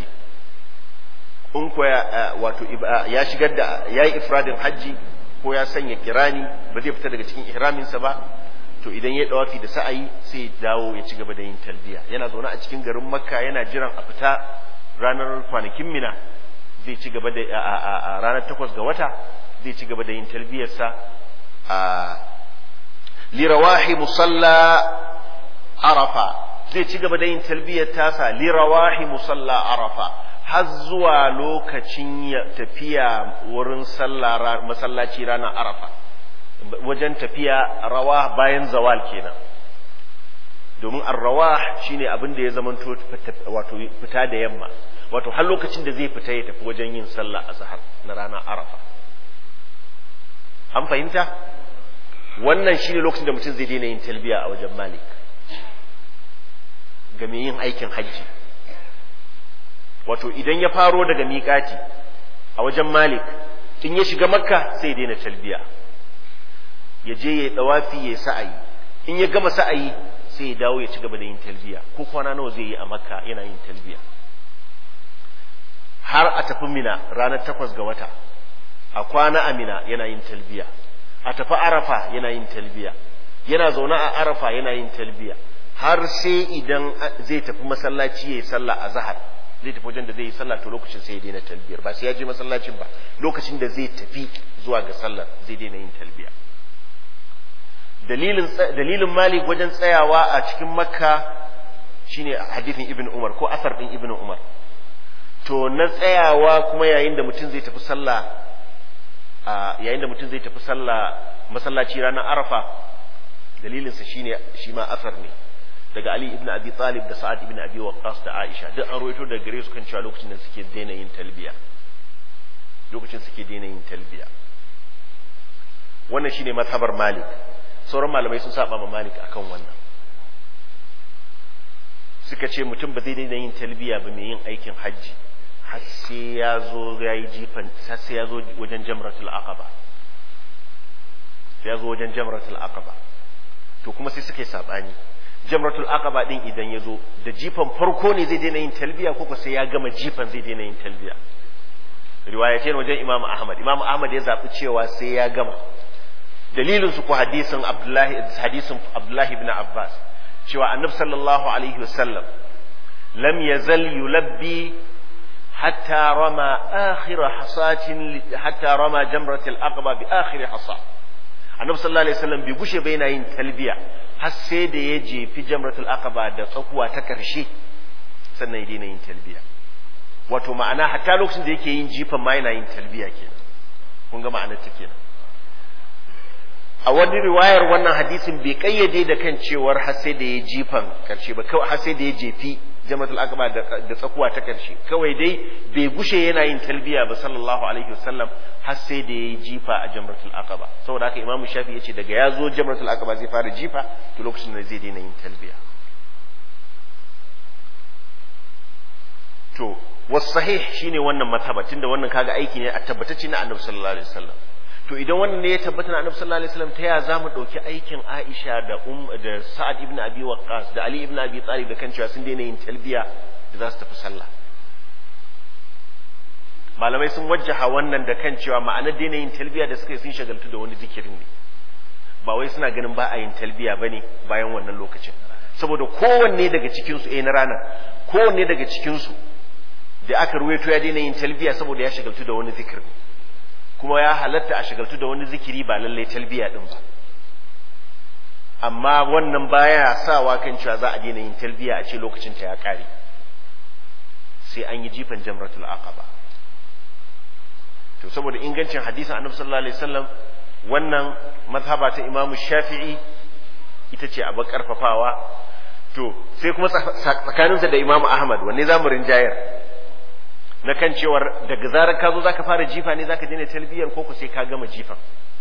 in ko wato ya shigar da ya yi ifradin hajji ko ya sanya kirani ba zai fita daga cikin ihraminsa ba to idan ya dawafi da sa'ayi sai ya dawo ya ci gaba da yin talbiya yana zaune a cikin garin makka yana jiran a fita ranar kwanakin mina zai ci gaba da a ranar takwas ga wata zai ci gaba da yin talbiyarsa a lirawahi musalla arafa zai ci gaba da yin talbiyar tasa lirawahi musalla arafa har zuwa lokacin tafiya wurin masallaci ranar arafa wajen tafiya rawa bayan zawal kenan domin arrawa shine abin da ya zamanto wato fita da yamma wato har lokacin da zai fita ya tafi wajen yin sallah azhar na ranar arafa an fahimta wannan shine lokacin da mutum zai daina yin talbiya a wajen malik ga mai yin aikin hajji wato idan ya faro daga miƙati a wajen malik in ya shiga makka sai daina talbiya ya je ya dawafi ya sa'ayi in ya gama sa'ayi sai ya dawo ya ci gaba da yin talbiya ko kwana nawa zai yi a makka yana yin talbiya har a tafi mina ranar takwas ga wata a kwana a mina yana yin talbiya a tafi arafa yana yin talbiya yana zaune a arafa yana yin talbiya har sai idan zai tafi masallaci ya yi sallah a zahar zai tafi wajen da zai yi sallah to lokacin sai ya daina talbiyar ba sai ya je masallacin ba lokacin da zai tafi zuwa ga sallar zai daina yin talbiya dalilin dalilin malik wajen tsayawa a cikin makka shine hadithin ibn umar ko asar din ibn umar to na tsayawa kuma yayin da mutum zai tafi sallah yayin da mutum zai tafi sallah masallaci ranar arafa dalilinsa shine shi ma asar ne daga Ali ibn Abi Talib da Sa'ad ibn Abi Waqqas da Aisha duk an rawaito daga gare su kan cewa lokacin da suke daina yin talbiya lokacin suke daina yin talbiya wannan shine mazhabar Malik sauran malamai sun saba ma Malik akan wannan suka ce mutum ba zai daina yin talbiya ba mai yin aikin hajji har sai ya zo ya yi jifan har sai ya zo wajen jamratul aqaba sai ya zo wajen jamratul aqaba to kuma sai suka yi sabani jamratul aqaba din idan ya zo da jifan farko ne zai daina yin talbiya ko sai ya gama jifan zai daina yin talbiya riwayatai wajen imam ahmad imam ahmad ya zaɓi cewa sai ya gama dalilin su ko hadisin abdullahi hadisin abdullahi ibn abbas cewa annabi sallallahu alaihi wasallam lam yazal yulabbi hatta rama akhir hasatin hatta rama jamratul aqaba bi akhir hasa annabi sallallahu alaihi wasallam bai gushe ba yana yin talbiya har sai da ya jefi jamratul aqaba da tsakuwa ta karshe sannan ya daina yin talbiya wato ma'ana hatta lokacin da yake yin jifan ma yana yin talbiya kenan kun ga ma'anar ta kenan a wani riwayar wannan hadisin bai kayyade da kan cewar har sai da ya jifan karshe ba kawai har sai da ya jefi jamatul aqaba da tsakuwa ta karshe kawai dai bai gushe yana yin talbiya ba sallallahu alaihi wasallam har sai da ya jifa a jamratul aqaba saboda haka imamu shafi yace daga ya zo jamratul aqaba zai fara jifa to lokacin da zai daina yin talbiya to was sahih shine wannan mazhaba tunda wannan kaga aiki ne a tabbatacce na annabi sallallahu alaihi wasallam to idan wannan ne ya tabbata na annabi sallallahu alaihi wasallam ta ya zamu dauki aikin Aisha da um da Sa'ad ibn Abi Waqqas da Ali ibn Abi Talib da kan cewa sun daina yin talbiya da za su tafi sallah malamai sun wajjaha wannan da kan cewa ma'anar daina yin talbiya da suka yi sun shagaltu da wani zikirin ne ba wai suna ganin ba a yin talbiya bane bayan wannan lokacin saboda kowanne daga cikin su eh na ranar kowanne daga cikin su da aka ruwaito ya daina yin talbiya saboda ya shagaltu da wani zikir kuma ya halatta a shagaltu da wani zikiri ba lalle talbiya din ba amma wannan baya sawa kan cewa za a daina yin talbiya a ce lokacin ta ya kare sai an yi jifan jamratul aqaba to saboda ingancin hadisin annabi sallallahu alaihi wasallam wannan mazhaba ta imamu shafi'i ita ce abu karfafawa to sai kuma tsakaninsa da imamu ahmad wanne za mu rinjayar na kan cewar daga zarar ka zo zaka fara jifa ne zaka daina talbiyar ko ku sai ka gama jifan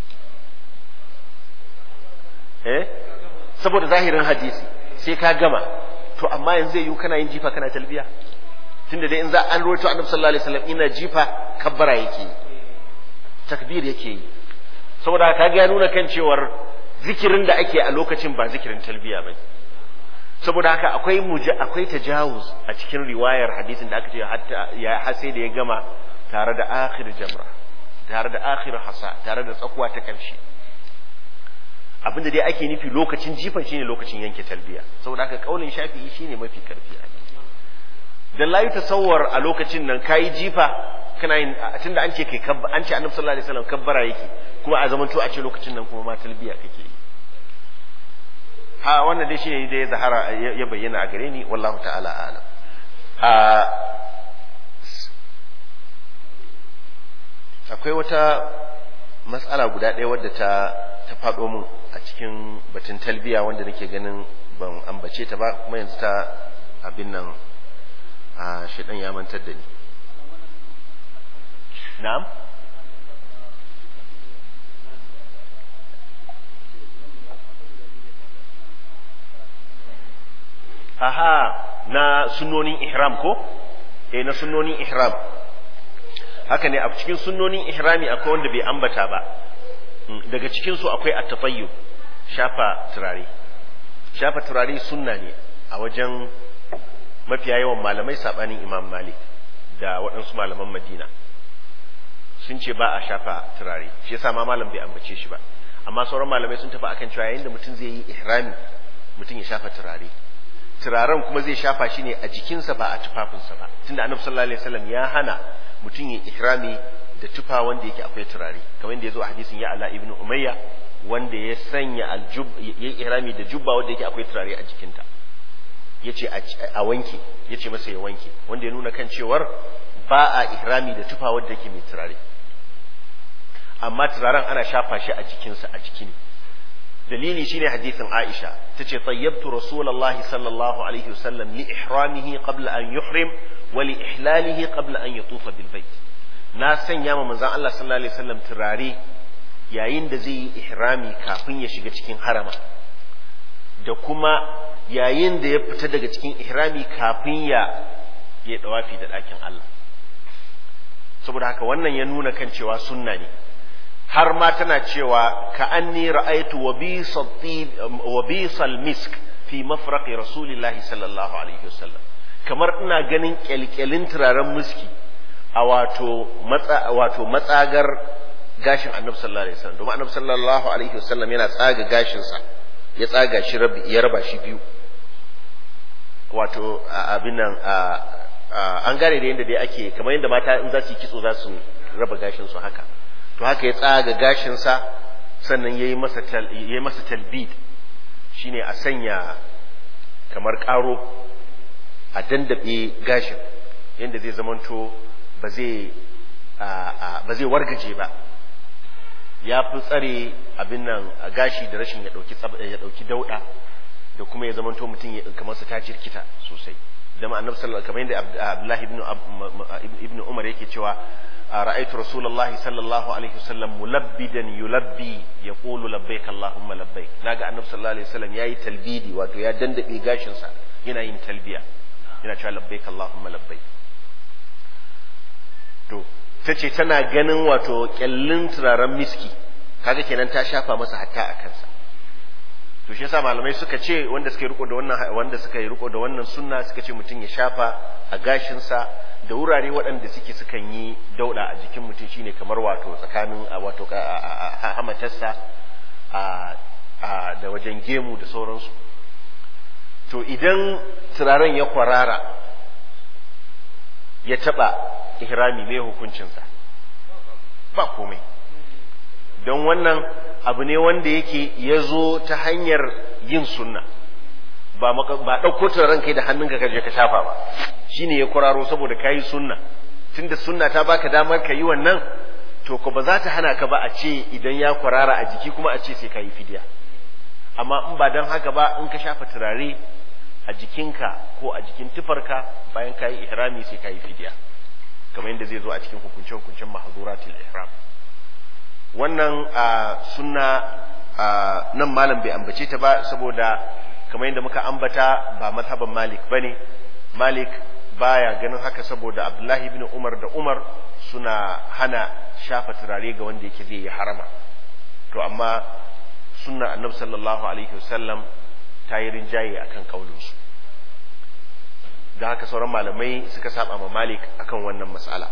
eh saboda zahirin hadisi sai ka gama to amma yanzu zai yi kana yin jifa kana talbiya tunda dai in za an rawaito annabi sallallahu alaihi wasallam ina jifa kabbara yake takbir yake yi saboda kaga ya nuna kan cewar zikirin da ake a lokacin ba zikirin talbiya bane saboda haka akwai muja akwai tajawuz a cikin riwayar hadisin da aka ce hatta ya hase da ya gama tare da akhir jamra tare da akhir hasa tare da tsakuwa ta karshe abinda dai ake nufi lokacin jifan shine lokacin yanke talbiya saboda haka kaulin shafi'i shine mafi karfi dan la tasawwar a lokacin nan kai jifa kana yin tunda an ce kai an ce annabi sallallahu alaihi wasallam kabbara yake kuma a zamanto a ce lokacin nan kuma ma talbiya kake yi ha wannan dai shine dai zahara ya bayyana a gare ni wallahu ta'ala alam a akwai wata matsala guda ɗaya wadda ta ta faɗo min a cikin batun talbiya wanda nake ganin ban ambace ta ba kuma yanzu ta abin nan a shidan ya mantar da ni na'am aha na sunnonin ihram ko eh na sunnonin ihram haka ne a cikin sunnonin ihrami akwai wanda bai ambata ba daga cikin su akwai at-tatayyub shafa turare shafa turare sunna ne a wajen mafiya yawan malamai sabanin imam malik da waɗansu malaman madina sun ce ba a shafa turare shi yasa ma malam bai ambace shi ba amma sauran malamai sun tafi akan cewa yayin da mutum zai yi ihrami mutum ya shafa turare turaren kuma zai shafa shi ne a jikinsa ba a tufafinsa ba tunda annabi sallallahu alaihi wasallam ya hana mutum ya ihrami da tufa wanda yake akwai turare kamar yadda ya zo a hadisin ya ala ibnu umayya wanda ya sanya aljub ya ihrami da jubba wanda yake akwai turare a jikinta yace a wanke yace masa ya wanke wanda ya nuna kan cewar ba a ihrami da tufa wanda yake mai turare amma turaren ana shafa shi a jikinsa a jiki ne dalili shine hadisin Aisha tace tayyabtu rasulullahi sallallahu alaihi wasallam li ihramihi qabla an yuhrim wa li ihlalihi qabla an yatufa bil bait na sanya ma manzon Allah sallallahu alaihi wasallam turare yayin da zai yi ihrami kafin ya shiga cikin harama da kuma yayin da ya fita daga cikin ihrami kafin ya ya dawafi da ɗakin Allah saboda haka wannan ya nuna kan cewa sunna ne har ma tana cewa ka anni ra'aytu wa bisal misk fi mafraqi rasulillahi sallallahu alaihi wasallam kamar ina ganin kyalkyalin turaren miski a wato matsa wato matsagar gashin annabi sallallahu alaihi wasallam domin annabi sallallahu alaihi wasallam yana tsaga gashin sa ya tsaga shi ya raba shi biyu wato abin nan an gane da yadda dai ake kamar yadda mata in za su yi kitso za su raba gashin su haka to haka ya tsaga gashin sa sannan yayi masa yayi masa talbid shine a sanya kamar karo a dandabe gashin yadda zai zamanto ba zai ba zai wargaje ba ya fi tsare abin nan gashi da rashin ya dauki ya dauki dauda da kuma ya zamanto mutum ya kamar sa ta jirkita sosai da annabi sallallahu kamar yadda Abdullah ibn ibn Umar yake cewa ra'aytu Rasulullah sallallahu alaihi wasallam mulabbidan yulabbi yaqulu labbaik Allahumma labbaik naga annabi sallallahu alaihi wasallam yayi talbidi wato ya dandabe gashin sa yana yin talbiya yana cewa labbaik Allahumma labbaik to tace tana ganin wato kyallin turaren miski kaga kenan ta shafa masa hatta a kansa to shi yasa malamai suka ce wanda suka yi riko da wannan wanda suka yi riko da wannan sunna suka ce mutum ya shafa a gashin sa da wurare waɗanda suke sukan yi dauda a jikin mutum shine kamar wato tsakanin wato hamatarsa a da wajen gemu da sauransu to idan turaren ya kwarara ya taba ihrami mai hukuncinsa ba komai don wannan abu ne wanda yake ya zo ta hanyar yin sunna ba ba ɗauko turaren kai da hannunka ka je ka shafa ba shine ya kuraro saboda kayi sunna tunda sunna ta baka damar ka yi wannan to ko ba za ta hana ka ba a ce idan ya kwarara a jiki kuma a ce sai ka yi fidiya amma in ba don haka ba in ka shafa turare a jikinka ko a jikin tufarka bayan ka yi ihrami sai ka yi fidiya kamar yadda zai zo a cikin hukunce-hukuncen mahazuratul ihram wannan sunna nan malam bai ambace ta ba saboda kamar yadda muka ambata ba mazhaban malik bane malik baya ganin haka saboda abdullahi bin umar da umar suna hana shafa turare ga wanda yake zai yi harama to amma sunna annabi sallallahu alaihi wasallam ta yi rinjaye akan kaulinsu da haka sauran malamai suka saba ma malik akan wannan matsala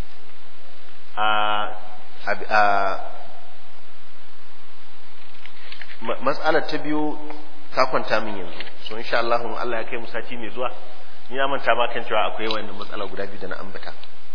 matsalar ta biyu ta kwanta min yanzu so insha Allah in Allah ya kai mu sati mai zuwa ni na manta ma kan cewa akwai wannan matsala guda biyu da na ambata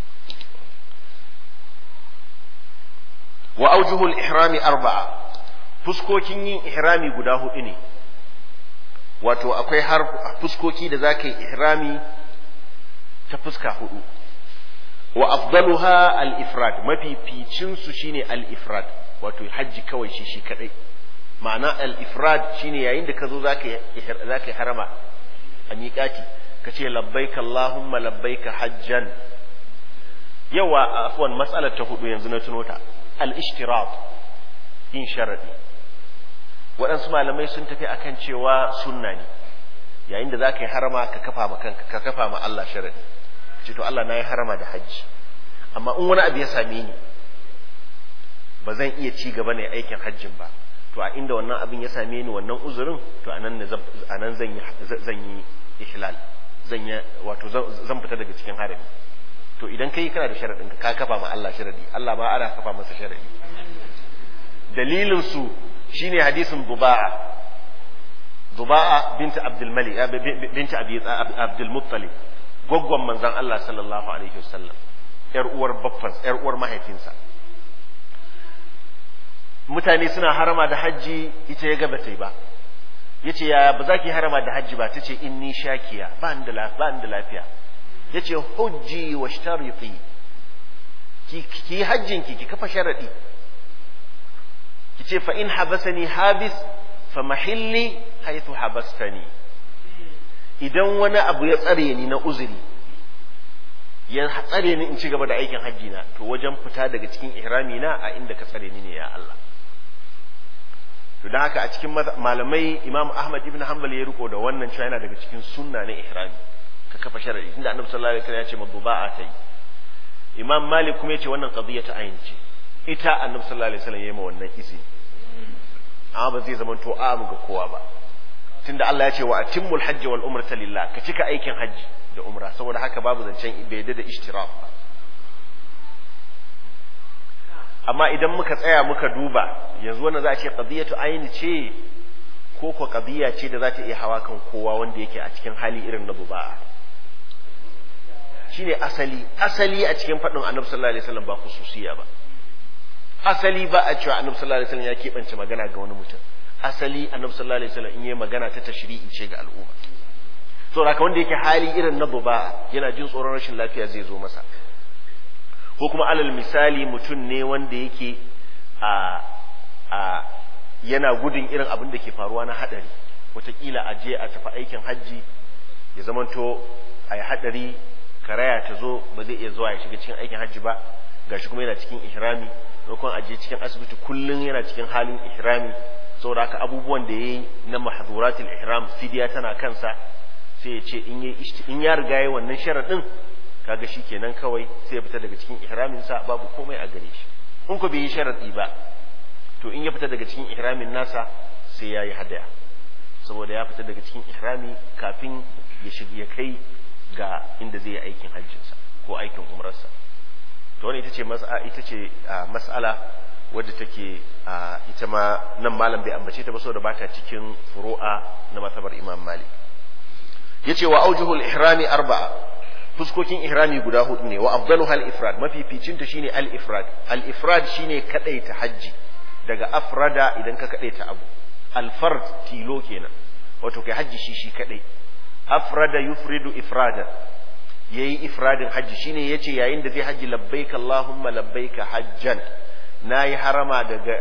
wa aujuhul ihrami arba'a fuskokin yin ihrami guda hudu ne wato akwai har fuskoki da zaka yi ihrami ta fuska hudu wa afdaluha al-ifrad mafi ficin su shine al-ifrad wato hajji kawai shi shi kadai ma'ana al-ifrad shine yayin da ka zo zaka yi harama a miƙati ka ce labbaika Allahumma labbaika hajjan yawa afwan matsalar ta hudu yanzu na tuno ta al-ishtirat yin sharadi waɗansu malamai sun tafi akan cewa sunna ne yayin da zaka yi harama ka kafa ma kanka ka kafa ma Allah sharadi ce to Allah na yi harama da hajji amma in wani abu ya same ni ba zan iya ci gaba ne aikin hajjin ba to a inda wannan abin ya same ni wannan uzurin to anan ne anan zan yi zan yi ihlal zan yi wato zan fita daga cikin harami to idan kai kana da sharadin ka kafa ma Allah sharadi Allah ba ana kafa masa sharadi dalilin su shine hadisin Duba'a Duba'a binta Abdul Malik binta Abi Abdul Muttalib gwaggwan manzon Allah sallallahu alaihi wasallam yar uwar baffan yar uwar mahaifinsa mutane suna harama da hajji ita ya gaba tai ba yace ya ba za ki harama da hajji ba tace inni shakiya ba ni da ba ni da lafiya yace hujji washtariti ki ki hajjin ki ki kafa sharadi ki ce fa in habasani habis fa mahilli haythu habastani idan wani abu ya tsare ni na uzuri ya tsare ni in ci gaba da aikin hajji na to wajen fita daga cikin ihrami na a inda ka tsare ni ne ya Allah to dan haka a cikin malamai Imam Ahmad ibn Hanbal ya riko da wannan cewa yana daga cikin sunna na ihrami ka kafa sharadi tunda Annabi sallallahu alaihi wasallam ya ce maduba'a tai Imam Malik kuma ya ce wannan qadiyya ta ayin ce ita Annabi sallallahu alaihi wasallam ya yi ma wannan izini amma ba zai zama to amu ga kowa ba tunda Allah ya ce wa atimmul hajji wal umrata lillah ka cika aikin hajji da umra saboda haka babu zancen bai da ishtiraf ba amma idan muka tsaya muka duba yanzu wannan za a ce qadiyatu aini ce ko ko qadiya ce da za ta iya hawa kan kowa wanda yake a cikin hali irin na buba'a shine asali asali a cikin faɗin annabi sallallahu alaihi wasallam ba khususiya ba asali ba a cewa annabi sallallahu alaihi wasallam ya keɓance magana ga wani mutum asali annabi sallallahu alaihi wasallam in yi magana ta tashri'i ce ga al'umma saboda haka wanda yake hali irin na buba yana jin tsoron rashin lafiya zai zo masa ko kuma alal misali mutum ne wanda yake a a yana gudun irin abin da ke faruwa na hadari wataƙila a je a tafi aikin hajji ya zamanto a yi hadari karaya ta zo ba zai iya zuwa ya shiga cikin aikin hajji ba gashi kuma yana cikin ihrami maimakon a je cikin asibiti kullum yana cikin halin ihrami saboda haka abubuwan da ya yi na mahduratul ihram fidiya tana kansa sai ya ce in ya riga ya wannan sharaɗin kaga shi kenan kawai sai ya fita daga cikin ihraminsa babu komai a gare shi in ko bai yi sharaɗi ba to in ya fita daga cikin ihramin nasa sai ya yi hadaya saboda ya fita daga cikin ihrami kafin ya shiga ya kai ga inda zai yi aikin hajjinsa ko aikin umrarsa to wani ita ce ita ce mas'ala wadda take ita ma nan malam bai ambace ta ba saboda ba ta cikin furu'a na matabar imam malik yace wa aujuhul ihrami arba'a fuskokin ihrami guda hudu ne wa afdaluha al-ifrad mafificin ta shine al-ifrad al-ifrad shine kadaita hajji daga afrada idan ka kadaita abu al-fard tilo kenan wato kai hajji shi shi kadai afrada yufridu ifrada yayi ifradin hajji shine yace yayin da zai hajji labbaik allahumma labbaik hajjan nayi harama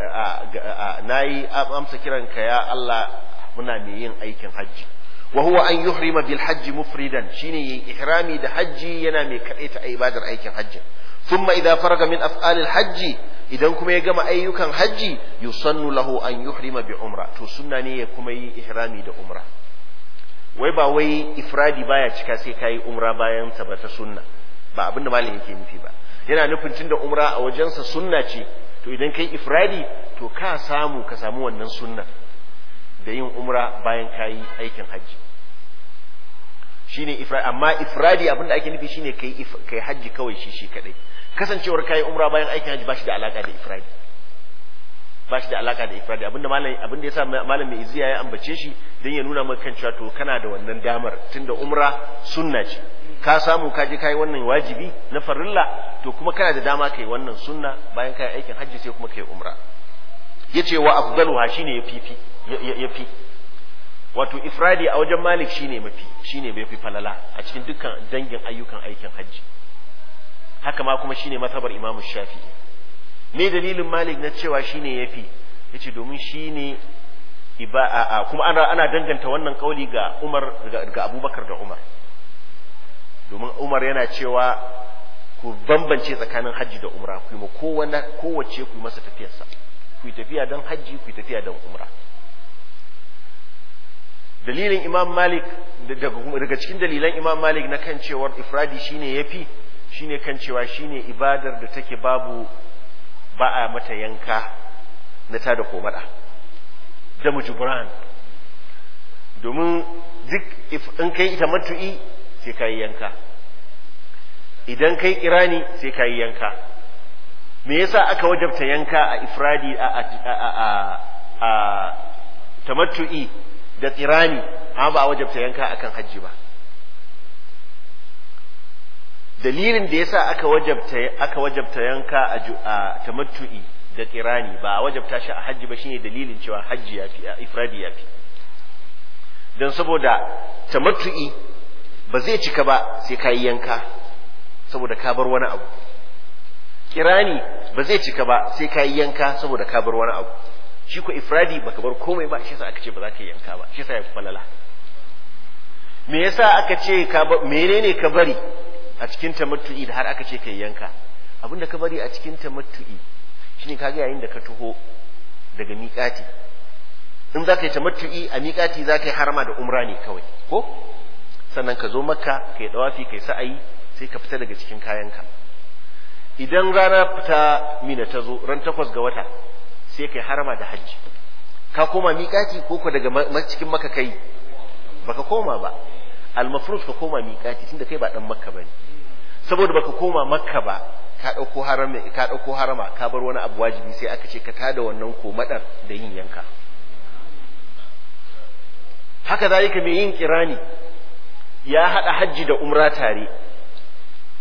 daga nayi amsa kiranka ya Allah muna mai yin aikin hajji wa huwa an yuhrima bil hajji mufridan shine yayi ihrami da hajji yana mai kadaita ibadar aikin hajji thumma idza faraga min af'alil hajji idan kuma ya gama ayyukan hajji yusannu lahu an yuhrima bi umra to sunna ne ya kuma yi ihrami da umra wai ba wai ifradi baya cika sai kayi umra bayan ta ba ta sunna ba abinda malam yake nufi ba yana nufin tunda umra a wajensa sunna ce to idan kai ifradi to ka samu ka samu wannan sunna da yin umra bayan kayi aikin hajji shine ifradi amma ifradi abinda ake nufi shine kai kai hajji kawai shi shi kadai kasancewar kayi umra bayan aikin hajji ba shi da alaka da ifradi ba shi da alaka da ifradi abinda malam abinda yasa malam mai iziya ya ambace shi dan ya nuna maka kan cewa to kana da wannan damar tunda umra sunna ce ka samu ka je kai wannan wajibi na farilla to kuma kana da dama kai wannan sunna bayan kai aikin hajji sai kuma kai umra yace wa afdaluha shine yafi yafi wato ifradi a wajen malik shine mafi shine bai fi falala a cikin dukkan dangin ayyukan aikin hajji haka ma kuma shine mazhabar imamu shafi'i me dalilin malik na cewa shine yafi yace domin shine iba kuma ana ana danganta wannan kauli ga Umar ga Abubakar da Umar domin Umar yana cewa ku bambance tsakanin hajji da umra ku ma kowanne kowace ku masa tafiyarsa ku tafiya don hajji ku tafiya don umra dalilin Imam Malik daga cikin dalilan Imam Malik na kan cewar ifradi shine yafi shine kan cewa shine ibadar da take babu ba a mata yanka na ta da komada da mujibran domin duk in kai ita matu'i sai ka yi yanka idan kai kirani sai ka yi yanka me yasa aka wajabta yanka a ifradi a a a tamattu'i da tsirani amma ba a wajabta yanka akan hajji ba dalilin da yasa aka wajabta aka wajabta yanka a tamattu'i da kirani ba a wajabta shi a hajji ba shine dalilin cewa hajji yafi a ifradi yafi dan saboda tamattu'i ba zai cika ba sai ka yi yanka saboda ka bar wani abu kirani ba zai cika ba sai ka yi yanka saboda ka bar wani abu shi ko ifradi baka bar komai ba shi yasa aka ce ba za ka yi yanka ba shi yasa ya falala me yasa aka ce ka menene ka bari a cikin tamattu'i da har aka ce ka yi yanka abinda ka bari a cikin tamattu'i shine kaga yayin da ka taho daga miƙati in za ka yi tamattu'i a miƙati za ka yi harama da umra ne kawai ko sannan ka zo makka ka yi dawafi ka yi sa'ayi sai ka fita daga cikin kayanka idan rana fita mina ta zo ran takwas ga wata sai ka yi harama da hajji ka koma miƙati ko ko daga cikin maka kai baka koma ba almafrus ka koma miƙati tunda kai ba dan makka bane saboda baka koma makka ba ka ɗauko harama ka ɗauko harama ka bar wani abu wajibi sai aka ce ka tada wannan komadar da yin yanka haka zalika mai yin kirani ya haɗa hajji da umra tare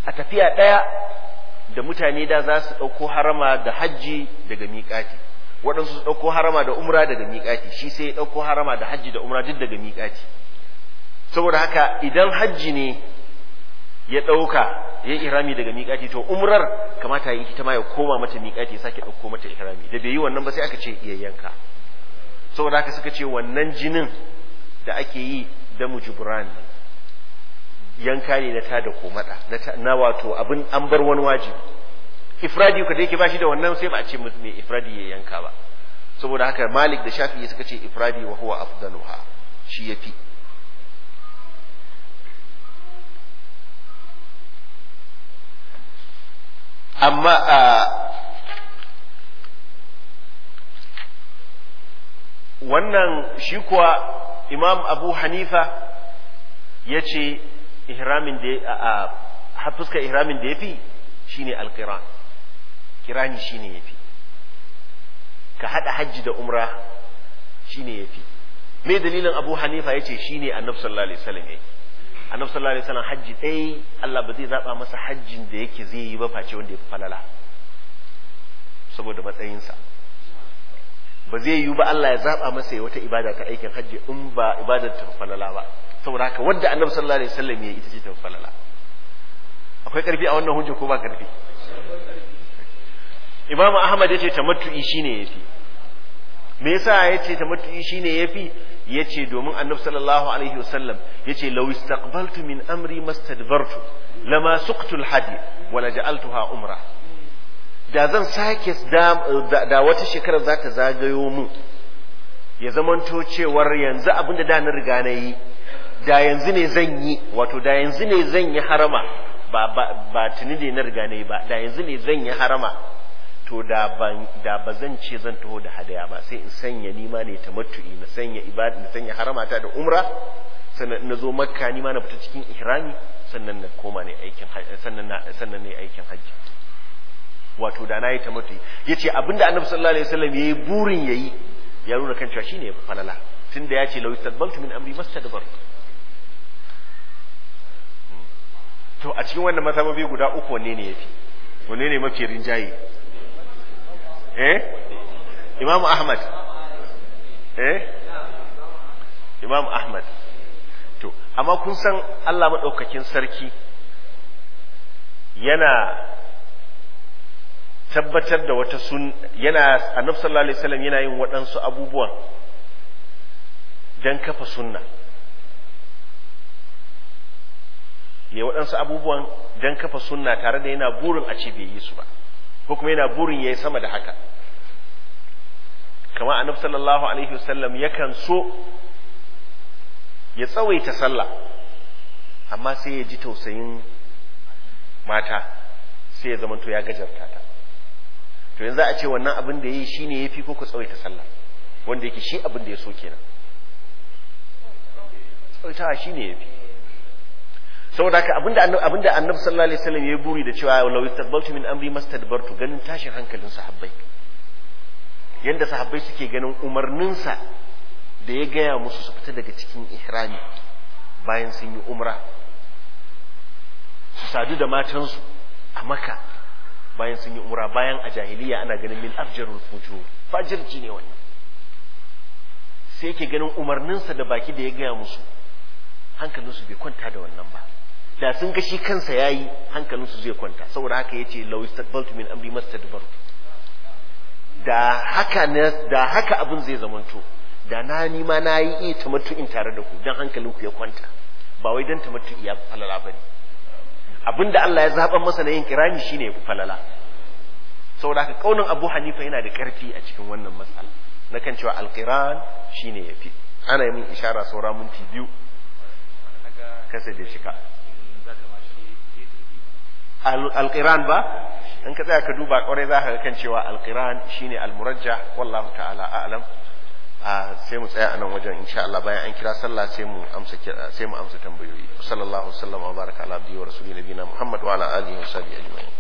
a tafiya ɗaya da mutane da za su ɗauko harama da hajji daga miƙati waɗansu su ɗauko harama da umra daga miƙati shi sai ya ɗauko harama da hajji da umra duk daga miƙati saboda haka idan hajji ne ya ɗauka ya yi ihrami daga miƙati to umrar kamata yi ita ma ya koma mata miƙati ya sake ɗauko mata ihrami da bai yi wannan ba sai aka ce iya yanka saboda haka suka ce wannan jinin da ake yi da mujibran yanka ne na tada komada na wato abin an bar wani wajibi ifradi ka da yake bashi da wannan sai ba a ce mai ifradi ya yanka ba saboda haka malik da shafi'i suka ce ifradi wa huwa afdaluha shi yafi amma a wannan shi kuwa imam abu hanifa ya ce ihramin da a fuskar ihramin da ya fi shine alkiran kirani shine ya fi ka haɗa hajji da umra shine ya fi me dalilin abu hanifa ya ce shine annabi sallallahu alaihi wasallam ya yi annabi sallallahu alaihi wasallam hajji ɗaya Allah ba zai zaba masa hajjin da yake zai yi ba face wanda ya fi falala saboda matsayinsa ba zai yiwu ba Allah ya zaba masa ya wata ibada ta aikin hajji in ba ibadar ta falala ba saboda haka wadda annabi sallallahu alaihi wasallam ya ita ce ta falala akwai karfi a wannan hujja ko ba karfi Imam Ahmad yace tamattu'i shine yafi me yasa yace tamattu'i shine yafi yace domin annabi sallallahu alaihi wasallam yace law istaqbaltu min amri mastadbartu lama suqtu alhadi wala ja'altuha umra da zan sake da wata shekarar za ta zagayo mu ya zamanto cewar yanzu abinda da na riga na yi da yanzu ne zan yi wato da yanzu ne zan yi harama ba ba ba tuni ne na riga na yi ba da yanzu ne zan yi harama to da ban da ba zan ce zan taho da hadaya ba sai in sanya nima ne tamattu'i na sanya ibada na sanya haramata da umra sannan na zo makka nima na fita cikin ihrami sannan na koma ne aikin sannan na sannan ne aikin hajji wato da na yi ta mutu ya ce abinda annabi sallallahu alaihi wasallam ya yi burin ya yi ya nuna kan cewa shine ya fi falala tun da ya ce lau istadbaltu min amri mastadbar to a cikin wannan mazhabobi guda uku wanne ne yafi wanne ne mafi rinjaye eh imamu ahmad eh imamu ahmad to amma kun san Allah madaukakin sarki yana tabbatar da wata sun yana annabi sallallahu alaihi wasallam yana yin waɗansu abubuwan dan kafa sunna ya waɗansu abubuwan dan kafa sunna tare da yana burin a ce bai yi su ba ko kuma yana burin ya yi sama da haka kamar annabi sallallahu alaihi wasallam yakan so ya tsawaita sallah amma sai ya ji tausayin mata sai ya zamanto ya gajarta ta to yanzu a ce wannan abin da ya yi shi ne ya fi ko ku tsawaita sallah wanda yake shi abin da ya so kenan tsawaitawa shi ne ya fi saboda haka abinda abinda annabi sallallahu alaihi wasallam ya buri da cewa law istaqbaltu min amri mastadbartu ganin tashin hankalin sahabbai yanda sahabbai suke ganin umarninsa da ya gaya musu su fita daga cikin ihrami bayan sun yi umra su sadu da matansu a maka bayan sun yi umra bayan a jahiliya ana ganin min afjarul fujur fajirci ne wannan sai yake ganin umarninsa da baki da ya gaya musu hankalinsu bai kwanta da wannan ba da sun ga shi kansa yayi hankalinsu zai kwanta saboda haka yace law istaqbaltu min amri mastadbar da haka ne da haka abin zai zamanto da na ni ma na yi iya tamattu'in tare da ku dan hankalinku ya kwanta ba wai dan tamattu'i ya falala bane abinda Allah ya zaba masa na yin kirani shine ya fi falala saboda haka kaunin Abu Hanifa yana da karfi a cikin wannan matsala na kan cewa alqiran shine yafi ana yi min ishara saura minti biyu kasa da shika alqiran ba in ka tsaya ka duba kwarai za ka kan cewa alqiran shine almurajja wallahu ta'ala a'lam sai mu tsaya anan wajen insha Allah bayan an kira sallah sai mu amsa sai mu amsa tambayoyi sallallahu alaihi wa sallam wa baraka ala abdihi wa rasuli nabiyina muhammad wa ala alihi wa sahbihi ajma'in